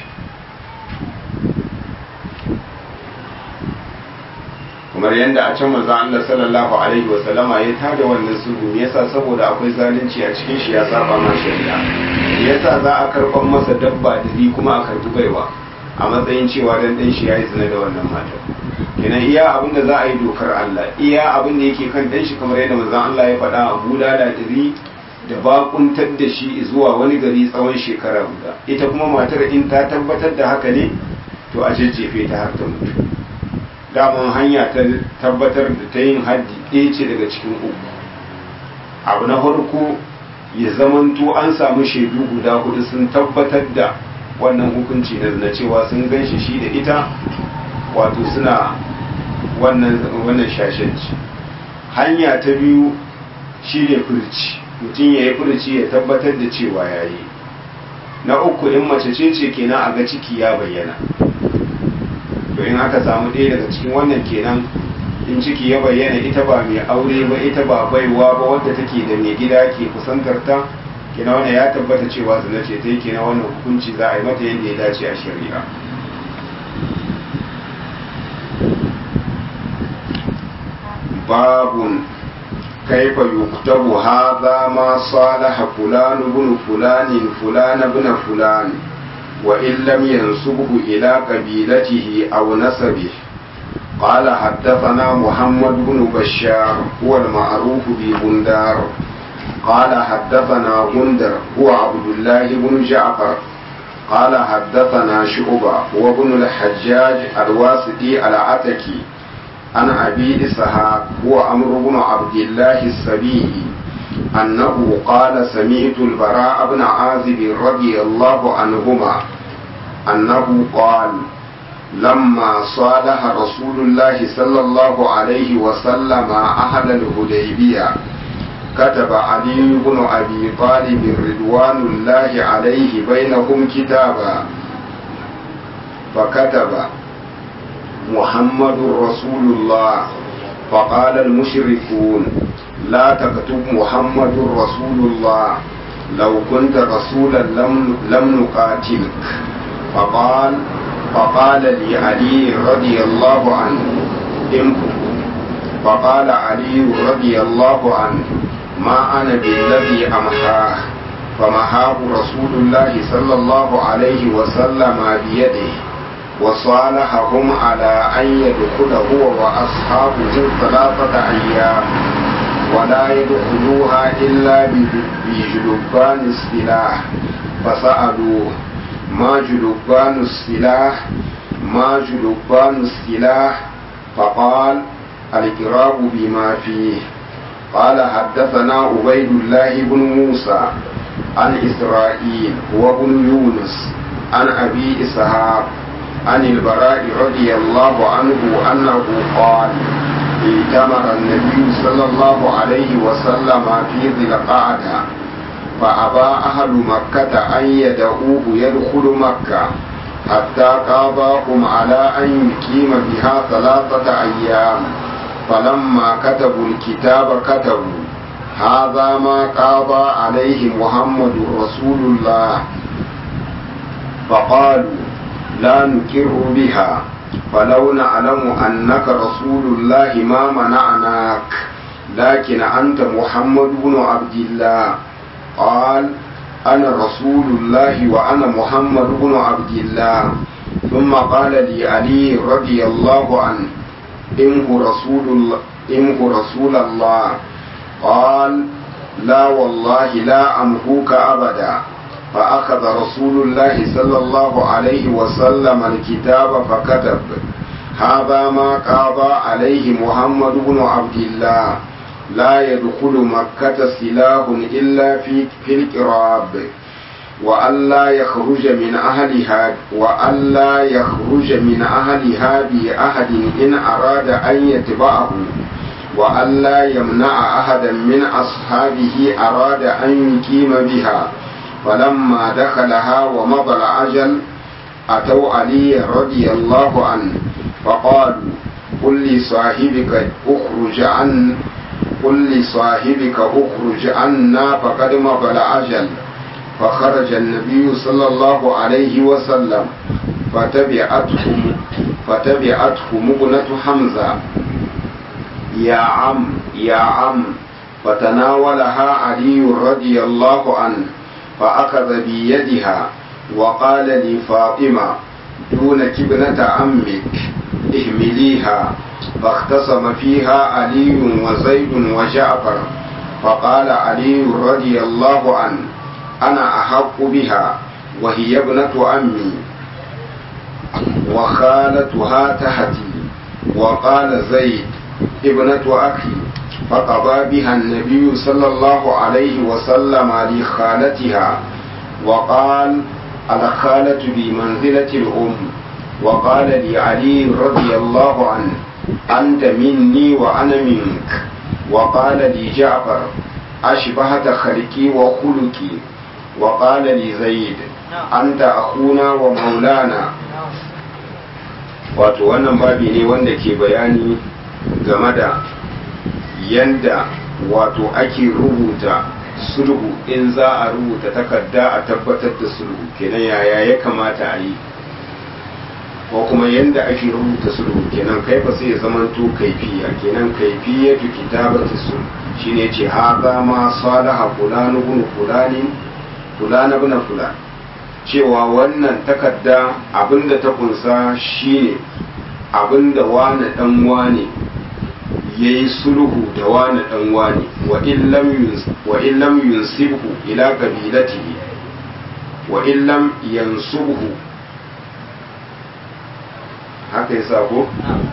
kamar yadda a can manzo Allah sallallahu alaihi wa sallama ya tada wannan sulhu me yasa saboda akwai zalunci a cikin shi ya saba ma shari'a me yasa za a karban masa dabba da kuma a karbi baiwa a matsayin cewa dan dan shi yayi zina da wannan matar kenan iya abin da za a yi dokar Allah iya abin da yake kan dan shi kamar yadda manzon Allah ya faɗa a bulala diri da bakuntar da shi zuwa wani gari tsawon shekara guda ita kuma matar in ta tabbatar da haka ne to a jajjefe ta har ta mutu daman hanya ta tabbatar da ta yin haddi ɗaya ce daga cikin uku abu na farko ya zamanto an samu shaidu guda hudu sun tabbatar da wannan hukunci na zina cewa sun gan shi shi da ita wato suna wannan wannan shashanci hanya ta biyu shi ne furci mutum ya yi furci ya tabbatar da cewa ya yi na uku in mace ce ce kenan a ga ciki ya bayyana to in aka samu ɗaya daga cikin wannan kenan in ciki ya bayyana ita ba mai aure ba ita ba baiwa ba wadda take da mai gida ke kusantar ta kenan wannan ya tabbata cewa zina ce ta yi kenan wannan hukunci za a yi mata yadda ya dace a shari'a babun كيف يكتب هذا ما صالح فلان بن فلان فلان بن فلان وإن لم ينسبه إلى قبيلته أو نسبه قال حدثنا محمد بن بشار هو المعروف ببندار قال حدثنا بندر هو عبد الله بن جعفر قال حدثنا شعبة هو ابن الحجاج الواسطي العتكي عن أبي إسحاق هو عمرو بن عبد الله السبيعي أنه قال سمعت البراء بن عازب رضي الله عنهما أنه قال لما صالح رسول الله صلى الله عليه وسلم أهل الهديبية كتب علي بن أبي طالب رضوان الله عليه بينهم كتابا فكتب محمد رسول الله فقال المشركون لا تكتب محمد رسول الله لو كنت رسولا لم, لم نقاتلك فقال فقال لي علي رضي الله عنه امكن فقال علي رضي الله عنه ما أنا بالذي أمحاه فمحاه رسول الله صلى الله عليه وسلم بيده وصالحهم على أن يدخل هو وأصحابه ثلاثة أيام ولا يدخلوها إلا بجلبان السلاح فسألوه ما جلبان السلاح ما جلبان السلاح فقال الإقراب بما فيه قال حدثنا عبيد الله بن موسى عن إسرائيل هو بن يونس عن أبي إسحاق عن البراء رضي الله عنه أنه قال ائتمر النبي صلى الله عليه وسلم في ذي القعدة فأبى أهل مكة أن يدعوه يدخل مكة حتى قاضاهم على أن يقيم بها ثلاثة أيام فلما كتبوا الكتاب كتبوا هذا ما قاضى عليه محمد رسول الله فقالوا لا نكر بها فلو نعلم أنك رسول الله ما منعناك لكن أنت محمد بن عبد الله قال أنا رسول الله وأنا محمد بن عبد الله ثم قال لي علي رضي الله عنه إنه رسول الله إنه رسول الله قال لا والله لا أمهوك أبدا فأخذ رسول الله صلى الله عليه وسلم الكتاب فكتب هذا ما قاضى عليه محمد بن عبد الله لا يدخل مكة سلاح إلا في في القراب وألا يخرج من أهلها وألا يخرج من أهلها بأحد إن أراد أن يتبعه وألا يمنع أحدا من أصحابه أراد أن يقيم بها فلما دخلها ومضى العجل أتوا علي رضي الله عنه فقالوا قل لصاحبك اخرج عن قل لصاحبك اخرج عنا فقد مضى العجل فخرج النبي صلى الله عليه وسلم فتبعته فتبعته مبنة حمزة يا عم يا عم فتناولها علي رضي الله عنه فأخذ بيدها وقال لفاطمة دونك ابنة عمك اهمليها فاختصم فيها علي وزيد وجعفر فقال علي رضي الله عنه أنا أحق بها وهي ابنة عمي وخالتها تحتي وقال زيد ابنة أخي فقضى بها النبي صلى الله عليه وسلم لخالتها وقال الخالة بمنزلة الأم وقال لعلي رضي الله عنه أنت مني وأنا منك وقال لجعفر أشبهت خلقي وخلقي وقال لزيد أنت أخونا ومولانا wato wannan babi ne wanda ke bayani game da yanda wato ake rubuta sulhu in za a rubuta takarda a tabbatar da sulhu kenan yaya ya kamata a yi ko kuma yanda ake rubuta sulhu kenan kai fa sai ya zamanto kaifiya kenan kaifiyatu kitabati sulh shine ce haza ma salaha fulanu bin fulanin fulana bin fulan cewa wannan takarda abinda ta kunsa shine abinda wani dan wane yayi sulhu da wani dan wane wa in lam yunsibhu ila qabilatihi wa in lam yansubhu haka yasa ko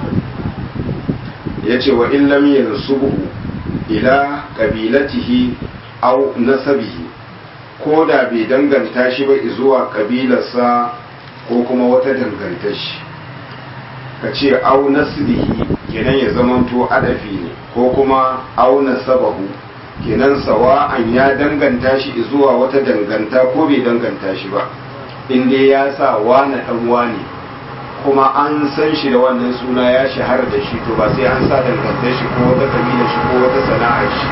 yace wa in lam yansubhu ila qabilatihi aw nasabihi ko da bai danganta shi ba zuwa kabilarsa ko kuma wata dangantar shi ka ce au nasbihi kenan ya zamanto adafi ne ko kuma au nasabahu kenan sawa'an ya danganta shi zuwa wata danganta ko bai danganta shi ba in dai ya sa wani dan wani kuma an san shi da wannan suna ya shahara da shi to ba sai an sa dangantar shi ko wata kabilar shi ko wata sana'ar shi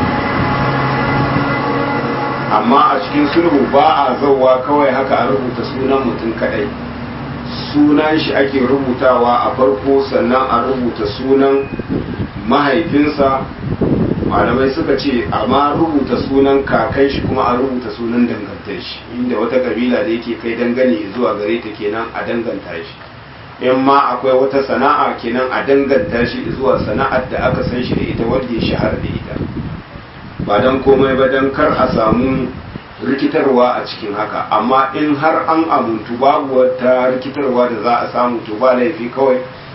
amma a cikin sulhu ba a zauwa kawai haka a rubuta sunan mutum kadai sunan shi ake rubutawa a farko sannan a rubuta sunan mahaifinsa malamai suka ce amma rubuta sunan kakai shi kuma a rubuta sunan dangantar shi inda wata kabila da yake kai dangane zuwa gare ta kenan a danganta shi in ma akwai wata sana'a kenan a danganta shi zuwa sana'ar da aka san shi da ita wanda ya shahara da ita ba don komai ba don kar a samu rikitarwa a cikin haka amma in har an amuntu babu wata rikitarwa da za a samu to ba laifi kawai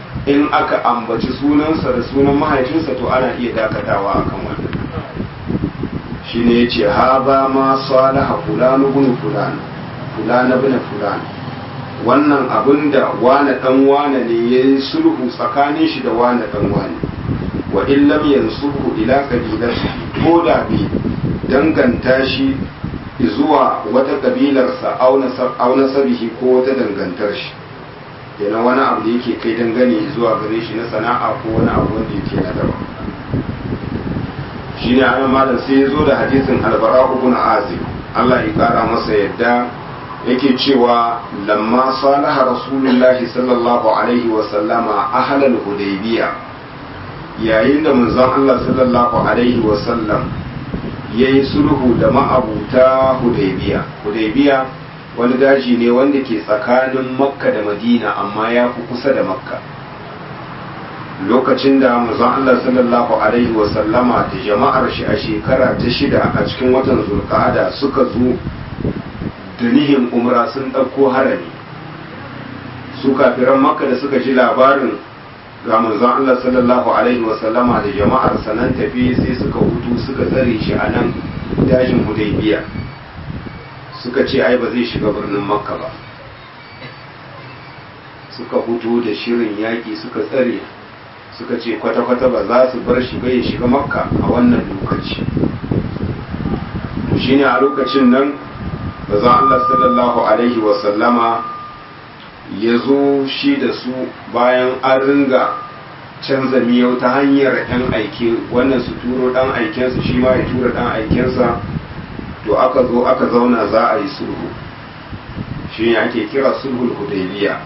in aka ambaci sunansa da sunan mahaifinsa to ana iya dakatawa akan wannan shi ne ya ce ha ba ma salaha fulani bin fulani fulani bin fulani wannan abin da wane dan wane ne ya yi sulhu tsakanin shi da wane dan wane wa in lam yansuhu ila qabilati ko da bi danganta shi zuwa wata kabilarsa auna sabihi ko wata dangantar shi kenan wani abu da yake kai dangane zuwa gare shi na sana'a ko wani abu wanda yake na daban shi ne anan malam sai ya zo da hadisin albara ibn azib Allah ya kara masa yadda yake cewa lamma salaha rasulullahi sallallahu alaihi wa sallama ahlal hudaybiya yayin da manzon Allah sallallahu alaihi wa sallam yayi sulhu da ma'abuta hudaybiya hudaybiya wani daji ne wanda ke tsakanin makka da madina amma ya fi kusa da makka lokacin da manzon Allah sallallahu alaihi wa sallama da jama'ar shi a shekara ta shida a cikin watan zulqa'ada suka zo da nihin umra sun ɗauko harami su kafiran makka da suka ji labarin ga manzon Allah sallallahu alaihi wa sallama da jama'ar sanan tafi sai suka hutu suka tsare shi a nan dajin hudaybiya suka ce ai ba zai shiga birnin makka ba suka hutu da shirin yaƙi suka tsare suka ce kwata-kwata ba za su bar shi bai shiga makka a wannan lokaci shine a lokacin nan bazan Allah sallallahu alaihi wasallama ya zo shi da su bayan an ringa canza miyau ta hanyar 'yan aike wannan su turo dan aikensu shi ma ya tura dan aikensa to aka zo aka zauna za a yi sulhu shi ne ake kira sulhul hudaybiya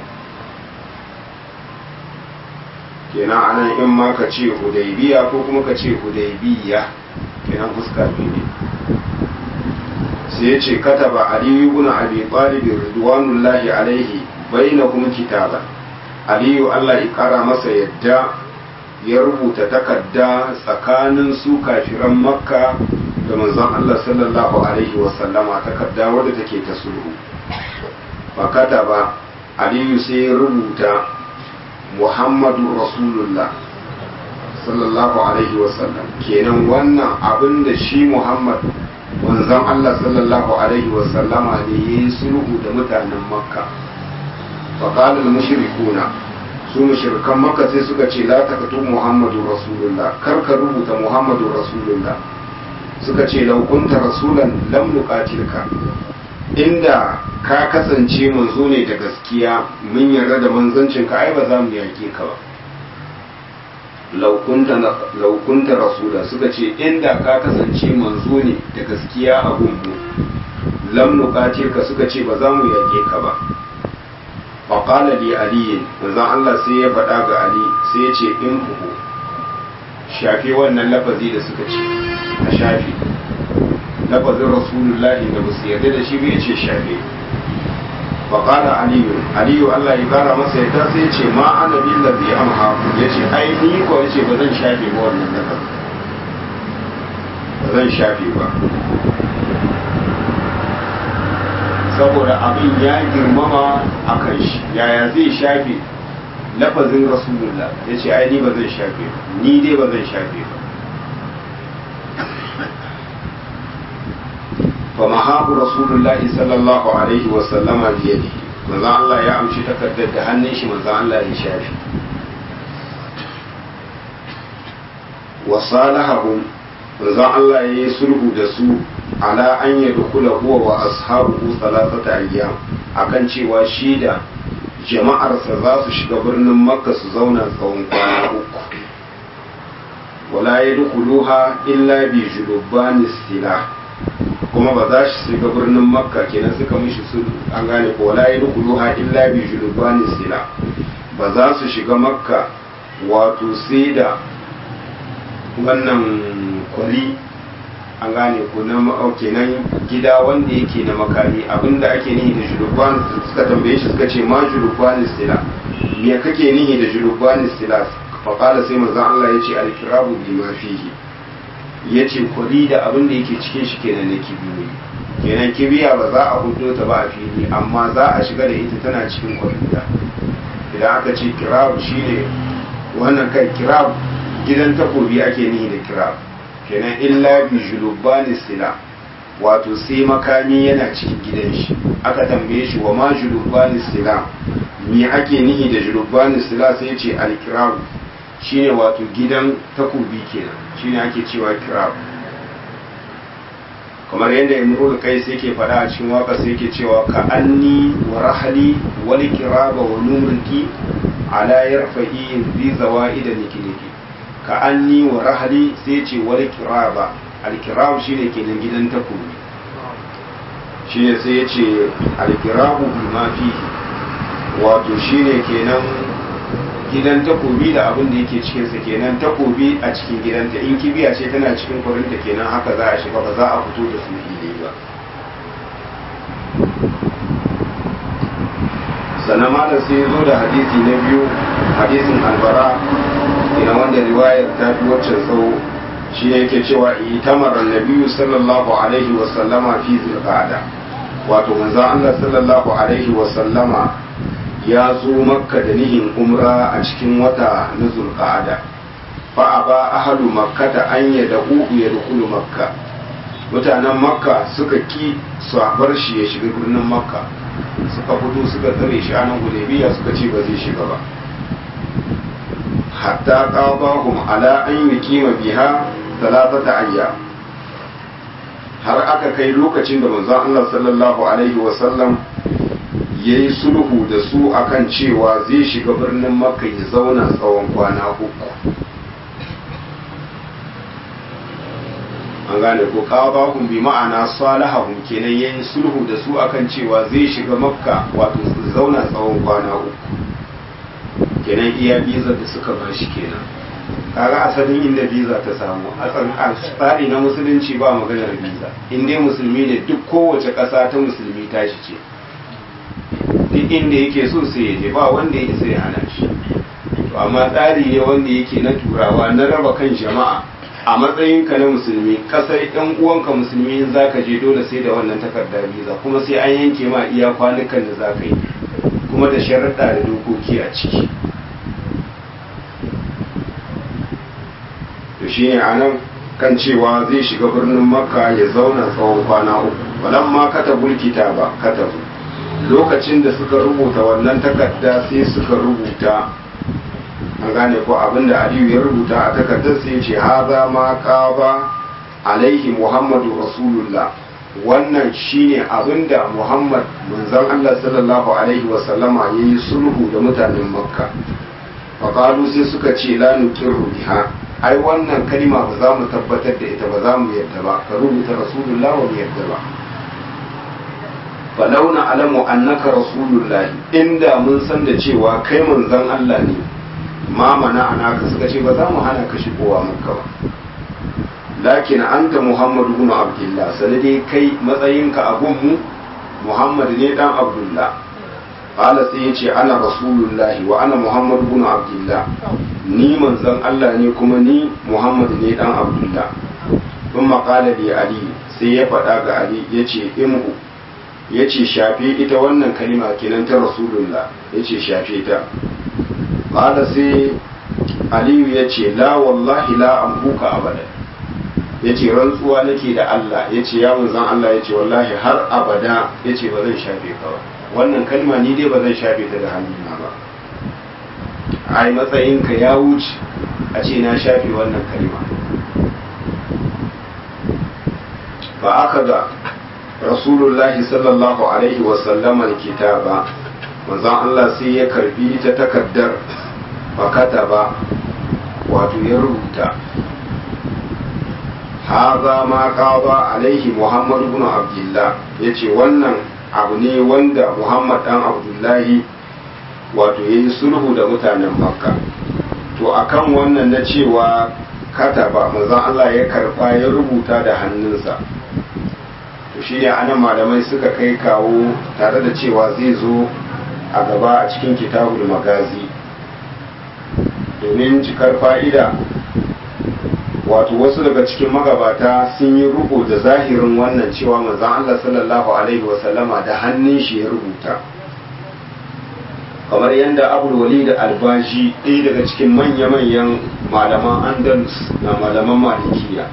kenan anan in ma ka ce hudaybiya ko kuma ka ce hudaybiya kenan fuska biyu ne sai ya ce kataba aliyu ibn abi talib ridwanullahi alaihi bainahum kitaba aliyu Allah ya kara masa yadda ya rubuta takarda tsakanin su kafiran makka da manzon Allah sallallahu alaihi wa sallama takarda wadda take ta sulhu fa kataba aliyu sai ya rubuta muhammadu rasulullah sallallahu alaihi wa sallam kenan wannan abin da shi muhammad manzon Allah sallallahu alaihi wasallama ne ya yi sulhu da mutanen makka faƙalar mushrikuna su mushrikan makka sai suka ce la takatu muhammadu rasulullah kar ka rubuta muhammadu rasulullah suka ce laukunta rasulan lam nuqatilka inda ka kasance manzo ne da gaskiya mun yarda da manzancin ka ai ba za mu yake ka ba laukunta rasula suka ce inda ka kasance manzo ne da gaskiya a gungu lam nuqatil ka suka ce ba za mu yage ka ba fa qala li ali manzon Allah sai ya faɗa ga ali sai ya ce in fuhu shafi wannan lafazi da suka ce a shafi lafazin rasulullahi da ba su yarda da shi bai ce shafi fa qala ali ali Allah ya kara masa yadda sai ya ce ma ana billazi amhaku ya ce ai ni ko ya ce ba zan shafe ba wannan lafazin ba zan shafe ba saboda abin ya girmama a kan shi yaya zai shafe lafazin rasulullah ya ce ai ni ba zan shafe ba ni dai ba zan shafe ba fa mahabu rasulullahi sallallahu alaihi wa sallama biyadi manzo Allah ya amshi takardar da hannun shi manzo Allah ya shafe wa salahahum manzo Allah ya yi sulhu da su ala an yadkhula huwa wa ashabuhu thalathata ayyam akan cewa shi da jama'arsa za su shiga birnin makka su zauna tsawon kwana uku wala yadkhuluha illa bi julubani sila kuma ba za su shiga birnin makka kenan suka mishi sulhu an gane ko wala yadkhuluha illa bi julubani sila ba za su shiga makka wato sai da wannan kwari an gane ko na kenan gida wanda yake na makami abinda ake nihi da julubban suka tambaye shi suka ce ma julubban istila me kake nihi da julubban istila fa qala sai manzon Allah yace al-kirabu bi ma fihi yace kwari da abin da yake cikin shi kenan na kibiyoyi kenan kibiya ba za a hudo ta ba a fili amma za a shiga da ita tana cikin kwari da idan aka ce kirab shine wannan kai kirab gidan takobi ake nihi da kirab kenan illa bi julubani sila wato sai makami yana cikin gidan shi aka tambaye shi wa ma julubani sila me ake nihi da julubani sila sai ya ce alkirab shine wato gidan takobi kenan shine ake cewa kirab kamar yadda imrul kai sai ke faɗa a cikin waka sai ke cewa ka anni wa rahali wal kiraba wa numriki ala yarfa'i zi zawaida nikiliki ka anni wa rahali sai ce wal kiraba al kirab shine kenan gidan takobi shine sai ya ce al kirabu bima fihi wato shine kenan gidan takobi da abin da yake cikinsa kenan takobi a cikin gidanta in kibiya ce tana cikin kwarinta kenan haka za a shiga ba za a fito da su fili ba sannan malam sai ya zo da hadisi na biyu hadisin albara ina wanda riwayar ta fi waccan tsawo shi ne yake cewa itamar annabiyu sallallahu alaihi wasallama fi zulqa'ada wato manzon Allah sallallahu alaihi wasallama ya zo makka da nihin umra a cikin wata na zulqa'ada fa aba ahlu makkata an yad'u yadkhulu makka mutanen makka suka ki su bar shi ya shiga birnin makka suka fito suka tsare shi a nan hudaybiya suka ce ba zai shiga ba hatta qadahum ala an yuqima biha thalathata ayyam har aka kai lokacin da manzon Allah sallallahu alaihi wa sallam ya yi sulhu da su akan cewa zai shiga birnin makka ya zauna tsawon kwana uku an gane ko qadahum bi ma'ana salahahum kenan yayin sulhu da su akan cewa zai shiga makka wato su zauna tsawon kwana uku kenan iya biza da suka ba shi kenan kaga asalin inda biza ta samu a tsari na musulunci ba maganar biza in dai musulmi ne duk kowace ƙasa ta musulmi tashi ce duk inda yake so sai ya je ba wanda ya isa ya hana shi to amma tsari ne wanda yake na turawa na raba kan jama'a a matsayinka na musulmi kasar yan uwanka musulmi in zaka je dole sai da wannan takardar biza kuma sai an yanke ma iya kwanukan da zaka yi kuma da sharaɗa da dokoki a ciki to shine anan kan cewa zai shiga birnin makka ya zauna tsawon kwana uku walamma katabul kitaba katabu lokacin da suka rubuta wannan takarda sai suka rubuta an gane ko abinda aliyu ya rubuta a takardar sai ce haza ma qaba alaihi muhammadu rasulullah wannan shine abinda muhammad manzon allah sallallahu alaihi wasallama ya yi sulhu da mutanen makka faƙalu sai suka ce la nuqirru biha ai wannan kalima ba za mu tabbatar da ita ba za mu yadda ba ka rubuta rasulullah wa mu yadda ba falau na alamu annaka rasulullahi inda mun san da cewa kai manzon Allah ne ma mana anaka suka ce ba za mu hana ka shigowa makka ba lakin anta muhammad ibn abdullah sanade kai matsayinka a gunmu muhammad ne dan abdullah qala sai yace ana rasulullahi wa ana muhammad ibn abdullah ni manzon Allah ne kuma ni muhammad ne dan abdullah kuma qala li ali sai ya faɗa ga ali yace imhu ya ce shafe ita wannan kalima kenan ta rasulullah ya ce shafe ta ƙada sai aliyu ya ce la wallahi la amhuka abada ya ce rantsuwa nake da allah ya ce ya zan allah ya ce wallahi har abada ya ce ba zan shafe ka ba wannan kalma ni dai ba zan shafe ta da hannuna ba ai matsayinka ya wuce a ce na shafe wannan kalma ba aka ga rasulullahi sallallahu alaihi wasallama kitaba manzon Allah sai ya karbi ta takaddar fakata ba wato ya rubuta haza ma qaba alaihi muhammad ibn abdullah yace wannan abu ne wanda muhammad dan abdullahi wato yayi sulhu da mutanen makka to akan wannan na cewa kataba manzon Allah ya karba ya rubuta da hannunsa shi ne anan malamai suka kai kawo tare da cewa zai zo a gaba a cikin kitabul magazi domin cikar fa'ida wato wasu daga cikin magabata sun yi rubu da zahirin wannan cewa manzan Allah sallallahu Alaihi wasallama da hannun shi ya rubuta kamar yadda abul wali da albashi ɗaya daga cikin manya-manyan malaman andalus na malaman malikiya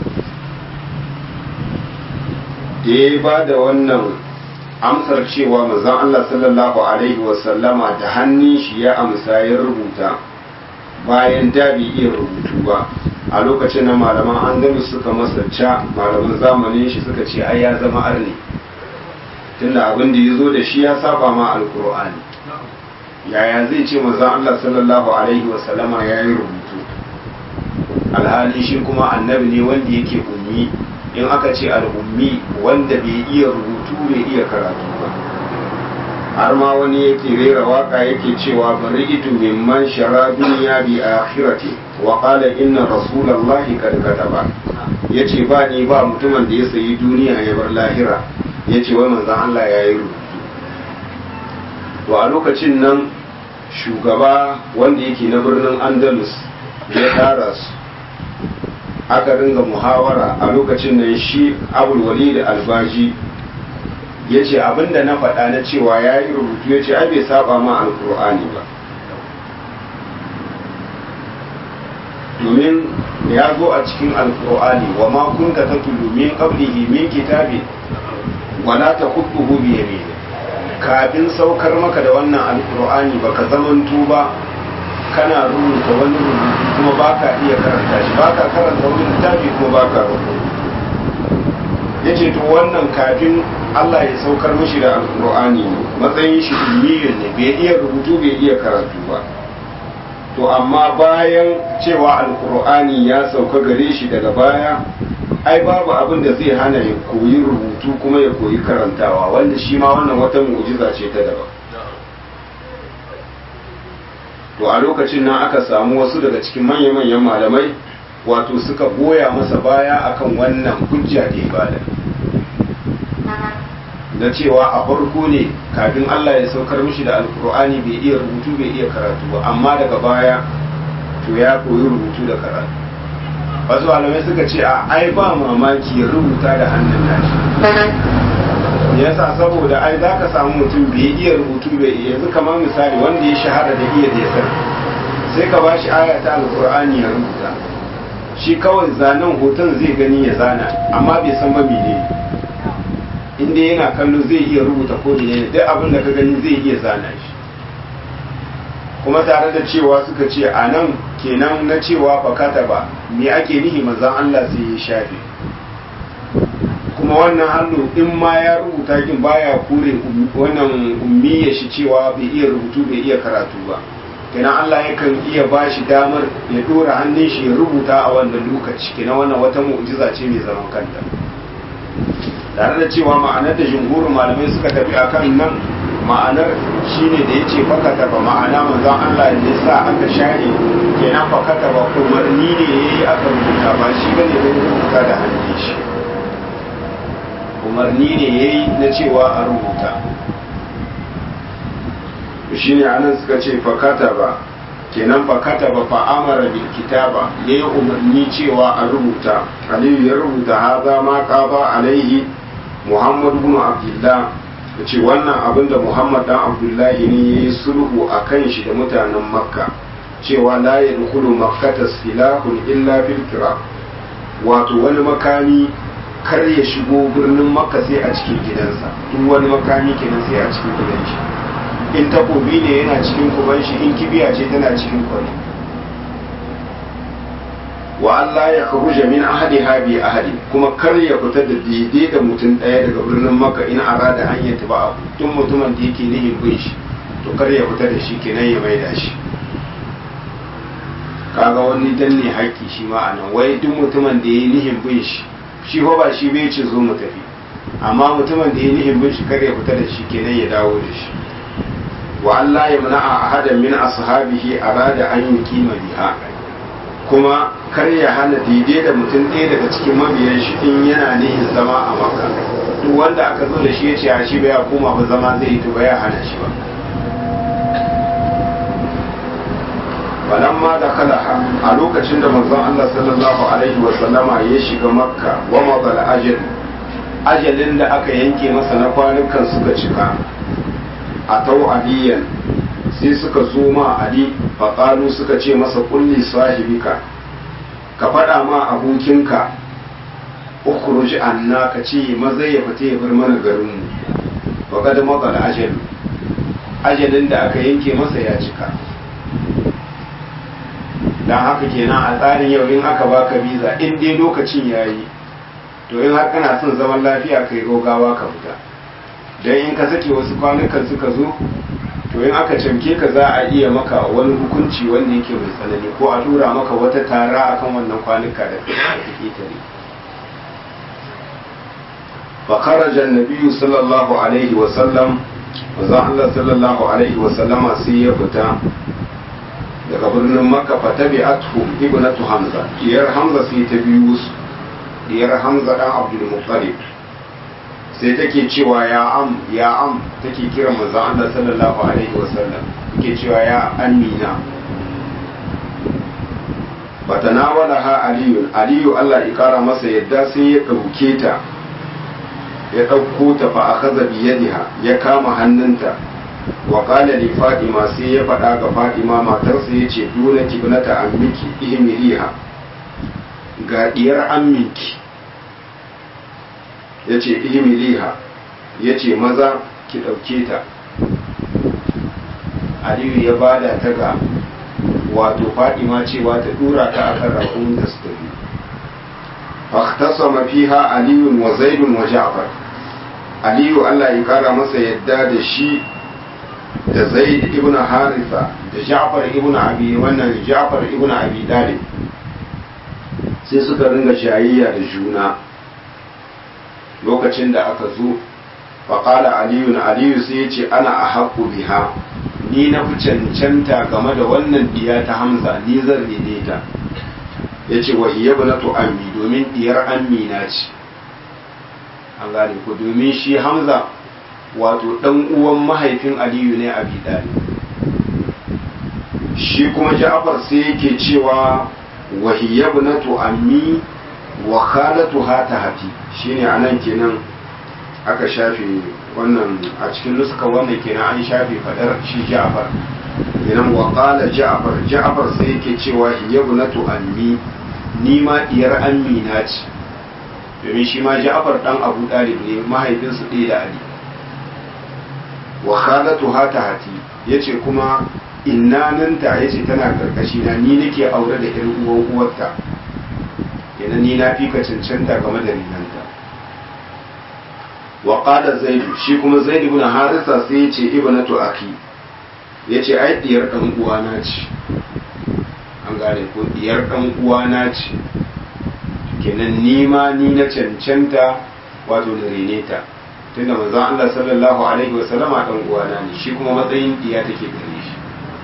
da ya ba da wannan amsar cewa mazan Allah sallallahu Alaihi wasallama da hannun shi ya amsa ya rubuta bayan da bai iya rubutu ba a lokacin na malaman andalus suka masarca malaman zamanin shi suka ce ai ya zama arni tunda abin da ya zo da shi ya saba ma alkur'ani yaya zai ce mazan Allah sallallahu Alaihi wasallama ya yi rubutu alhali shi kuma annabi ne wanda yake ummi in aka ce al'ummi wanda bai iya rubutu bai iya karatu ba har ma wani yake rera waka yake cewa bari itu mimman shara duniya bi akhirati wa qala inna rasulallahi kad kataba yace ba ni ba mutumin da ya sayi duniya ya bar lahira yace wai manzon Allah ya yi rubutu to a lokacin nan shugaba wanda yake na birnin Andalus ya tara su aka ringa muhawara a lokacin nan shi abul walid albaji ya ce abinda na faɗa na cewa ya yi rubutu ya ce ai bai saba ma alkur'ani ba domin ya zo a cikin alkur'ani wa ma kunta tatlu min qablihi min kitabi wala taqutuhu bi yamin kafin saukar maka da wannan alkur'ani baka zamanto ba kana rubuta wani rubutu kuma baka iya karanta shi baka karanta wani littafi kuma baka rubutu yace to wannan kafin Allah ya saukar mishi da alkur'ani ne matsayin shi ummiyun ne bai iya rubutu bai iya karatu ba to amma bayan cewa alkur'ani ya sauka gare shi daga baya ai babu abin da zai hana ya koyi rubutu kuma ya koyi karantawa wanda shi ma wannan wata mu'jiza ce ta daban to a lokacin nan aka samu wasu daga cikin manya-manyan malamai wato suka goya masa baya akan wannan hujja da ibada da cewa a farko ne kafin Allah ya saukar mishi da alkur'ani bai iya rubutu bai iya karatu ba amma daga baya to ya koyi rubutu da karatu wasu malamai suka ce a ai ba mamaki ya rubuta da hannun nashi yasa saboda ai za ka samu mutum bai iya rubutu bai iya yanzu kamar misali wanda ya shahara da iya desar sai ka ba shi aya ta alkur'ani ya rubuta shi kawai zanen hoton zai gani ya zana amma bai san ba mene inda yana kallo zai iya rubuta ko ne duk abin da ka gani zai iya zana shi kuma tare da cewa suka ce a nan kenan na cewa fakata ba me ake nihi manzon Allah sai ya shafe kuma wannan hannu in ma ya rubuta kin baya kure wannan ummiya shi cewa bai iya rubutu bai iya karatu ba kenan Allah yakan iya ba shi damar ya dora hannun shi ya rubuta a wannan lokaci kenan wannan wata mu'jiza ce mai zaman kanta tare da cewa ma'anar da jumhurin malamai suka tafi akan nan ma'anar shine da yace fakata ba ma'ana manzon Allah ne sa aka share kenan fakata ba umarni ne yayi aka rubuta ba shi bane da rubuta da hannun shi umarni ne ya yi na cewa a rubuta shi ne anan suka ce fakata ba kenan fakata ba fa'amara bil kitaba ya yi umarni cewa a rubuta aliyu ya rubuta haza ma ba alaihi muhammad bin abdullah da ce wannan abin da muhammad dan abdullahi ne ya yi sulhu a kan shi da mutanen makka cewa la ya dukulu makkata silahun illa fil wato wani makami kar ya shigo birnin makka sai a cikin gidansa duk wani makami kenan sai a cikin gidan shi in takobi ne yana cikin kuban shi in kibiya ce tana cikin kwari wa Allah ya kharuja min ahadi habi ahadi kuma kar ya fita da daidai da mutum ɗaya daga birnin makka in arada an yi taba abu tun mutumin da yake nihin bin shi to kar ya fita da shi kenan ya maida shi kaga wani danne haƙƙi shi ma anan wai duk mutumin da ya yi nihin bin shi shi ko ba shi bai ce zo mu tafi amma mutumin da ya nihin bin shi kar ya fita da shi kenan ya dawo da shi wa Allah ya mana a ahadan min ashabihi arada an yi kima biha kuma kar ya hana daidai da mutum ɗaya daga cikin mabiyan shi in yana nihin zama a makka duk wanda aka zo da shi ya ce a shi bai koma ba zama zai yi to ba ya hana shi ba falamma da kalaha a lokacin da manzon Allah sallallahu alaihi wa sallama ya shiga makka wa mabal ajal ajalin da aka yanke masa na kwanukan suka cika a tau aliyan sai suka zo ma ali faƙalu suka ce masa kulli sahibika ka faɗa ma abokinka ukhruj anna ka ce maza ya fita ya bar mana garinmu wa kad maqal ajal ajalin da aka yanke masa ya cika dan haka kenan a tsarin yau in aka baka biza in dai lokacin yayi to in har kana son zaman lafiya kai gogawa ka fita dan in ka sake wasu kwanukan suka zo to in aka camke ka za a iya maka wani hukunci wanda yake mai tsanani ko a tura maka wata tara akan wannan kwanuka da kake tare فخرج النبي صلى الله عليه وسلم وزع الله صلى الله عليه وسلم سيفتا daga birnin makka fa tabi'athu ibnatu hamza diyar hamza sai ta biyu su diyar hamza dan abdul muttalib sai take cewa ya am ya am take kira manzon Allah sallallahu alaihi wasallam take cewa ya amina fatanawalaha aliyu aliyu Allah ya kara masa yadda sai ya dauke ta ya ɗauko ta fa akaza biyadiha ya kama hannunta wa qala li fatima sai ya faɗa ga fatima matarsa yace dole kibnata ammiki ihmiriha ga diyar amminki yace ihmiriha yace maza ki ɗauke ta aliyu ya bada ta ga wato fatima cewa ta dura ta akan rakunin ta su tafi فاختصم فيها علي وزيد وجعفر علي الله يقرا masa yadda da shi da zaid ibn haritha da ja'far ibn abi wannan ja'far ibn abi dalib sai suka ringa shayayya da juna lokacin da aka zo faƙala aliyu na aliyu sai ya ce ana a haƙu biha ni na fi cancanta game da wannan diya ta hamza ni zan rene ta ya ce wa hiya banatu ammi domin diyar ammi na ce an gane ko domin shi hamza wato dan uwan mahaifin aliyu ne a bidali shi kuma ja'far sai yake cewa wa hiya banatu ammi wa khalatuha tahti shine anan kenan aka shafe wannan a cikin nuska wannan kenan an shafe fadar shi ja'far kenan wa qala ja'far ja'far sai yake cewa hiya banatu ammi ni ma diyar amina ce domin shi ma ja'far dan abu dalib ne mahaifinsu ɗaya da ali wa khalatu hata hati yace kuma innananta yace tana karkashi na ni nake aure da irin uwan uwarta kenan ni na fika cancanta game da rinanta wa qala zaid shi kuma zaid ibn harisa sai yace ibnatu aki yace ai diyar dan uwana ce an gane ko diyar dan uwana ce kenan ni ma ni na cancanta wato da rene ta tunda manzon Allah sallallahu alaihi wasallam dan uwana ne shi kuma matsayin diya take gare shi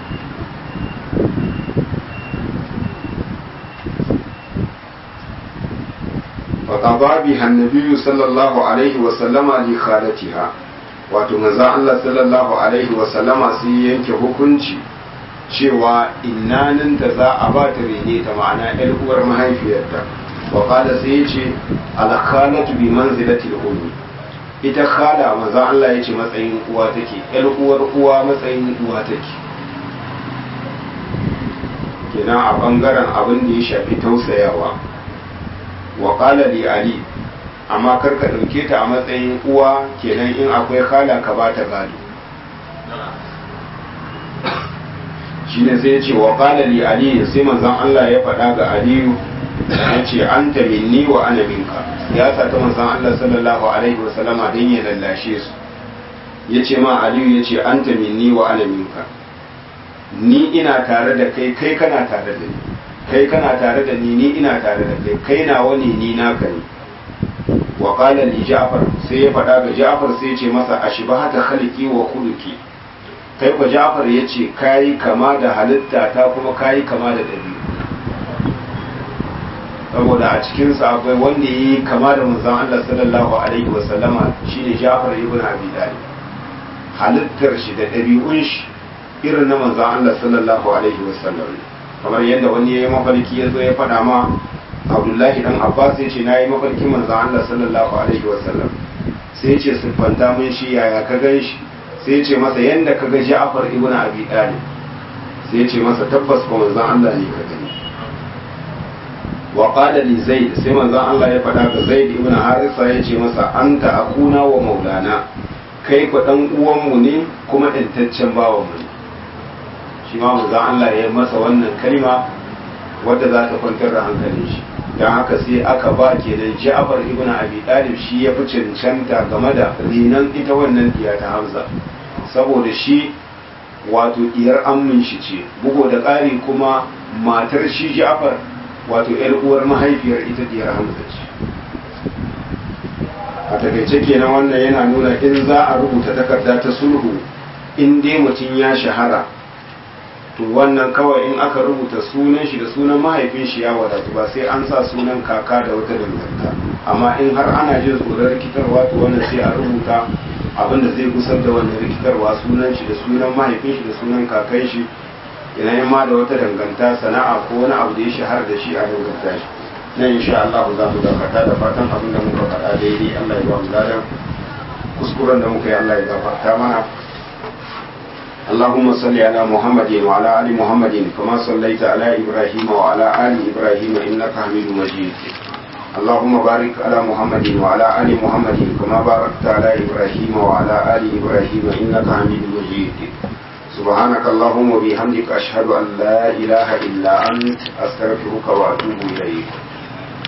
فقضى بها النبي صلى الله عليه وسلم لخالتها wato manzon Allah sallallahu alaihi wasallama sai yanke hukunci cewa innanin da za a ba ta rene ta ma'ana yar uwar mahaifiyarta wa qala sai yace al khalatu bi manzilati al ummi ita khala manzo Allah yace matsayin uwa take yar uwar uwa matsayin uwa take kenan a bangaren abin da ya shafi tausayawa wa qala li ali amma kar ka dauke ta a matsayin uwa kenan in akwai khala ka ba ta gado shine sai ya ce wa qala li ali sai manzon Allah ya faɗa ga aliyu ya ce anta minni wa ana minka ya sa ta manzon Allah sallallahu alaihi wa sallama dan ya lallashe su ya ce ma aliyu ya ce anta minni wa ana minka ni ina tare da kai kai kana tare da ni kai kana tare da ni ni ina tare da kai kai nawa ne ni naka ne wa qala li ja'far sai ya faɗa ga ja'far sai ya ce masa ashbahata khalqi wa khuluqi kai kwa jafar ya ce kayi kama da halitta ta kuma kayi kama da ɗabi'u saboda a cikinsa akwai wanda ya yi kama da manzon Allah sallallahu alaihi wa sallama shine Jafar ibn Abi Talib halittar shi da ɗabi'un shi irin na manzon Allah sallallahu alaihi wa sallam kamar yadda wani ya yi mafarki ya zo ya faɗa ma Abdullahi dan Abbas ya ce na yi mafarkin manzon Allah sallallahu alaihi wa sallam sai ya ce siffanta mun shi yaya ka gan shi sai ya ce masa yanda kaga Ja'far ibn Abi Talib sai ya ce masa tabbas fa manzon Allah ne ka gani wa qala li Zaid sai manzon Allah ya faɗa ga Zaid ibn Harisa ya ce masa anta akuna wa maulana kai ku dan uwanmu ne kuma ɗantaccen bawanmu ne shi ma manzon Allah ya masa wannan kalma wadda za ta kwantar da hankalin shi don haka sai aka ba kenan Ja'far ibn Abi Talib shi ya fi cancanta game da rinan ita wannan diya ta Hamza saboda shi wato diyar ammin shi ce bugo da ƙari kuma matar shi Ja'far wato yar uwar mahaifiyar ita diyar Hamza ce a takaice kenan wannan yana nuna in za a rubuta takarda ta sulhu in dai mutum ya shahara to wannan kawai in aka rubuta sunan shi da sunan mahaifin shi ya wadatu ba sai an sa sunan kaka da wata danganta amma in har ana jin tsoron rikitarwa to wannan sai a rubuta abin da zai gusar da wannan rikitarwa sunan shi da sunan mahaifin shi da sunan kakan shi idan ma da wata danganta sana'a ko wani abu da ya shahara da shi a danganta shi nan insha Allah za mu dakata da fatan abin da muka faɗa daidai Allah ya ba mu ladan kuskuren da muka yi Allah ya gafarta mana اللهم صل على محمد وعلى آل محمد كما صليت على إبراهيم وعلى آل إبراهيم إنك حميد مجيد اللهم بارك على محمد وعلى آل محمد كما باركت على إبراهيم وعلى آل إبراهيم إنك حميد مجيد سبحانك اللهم وبحمدك أشهد أن لا إله إلا أنت أستغفرك وأتوب إليك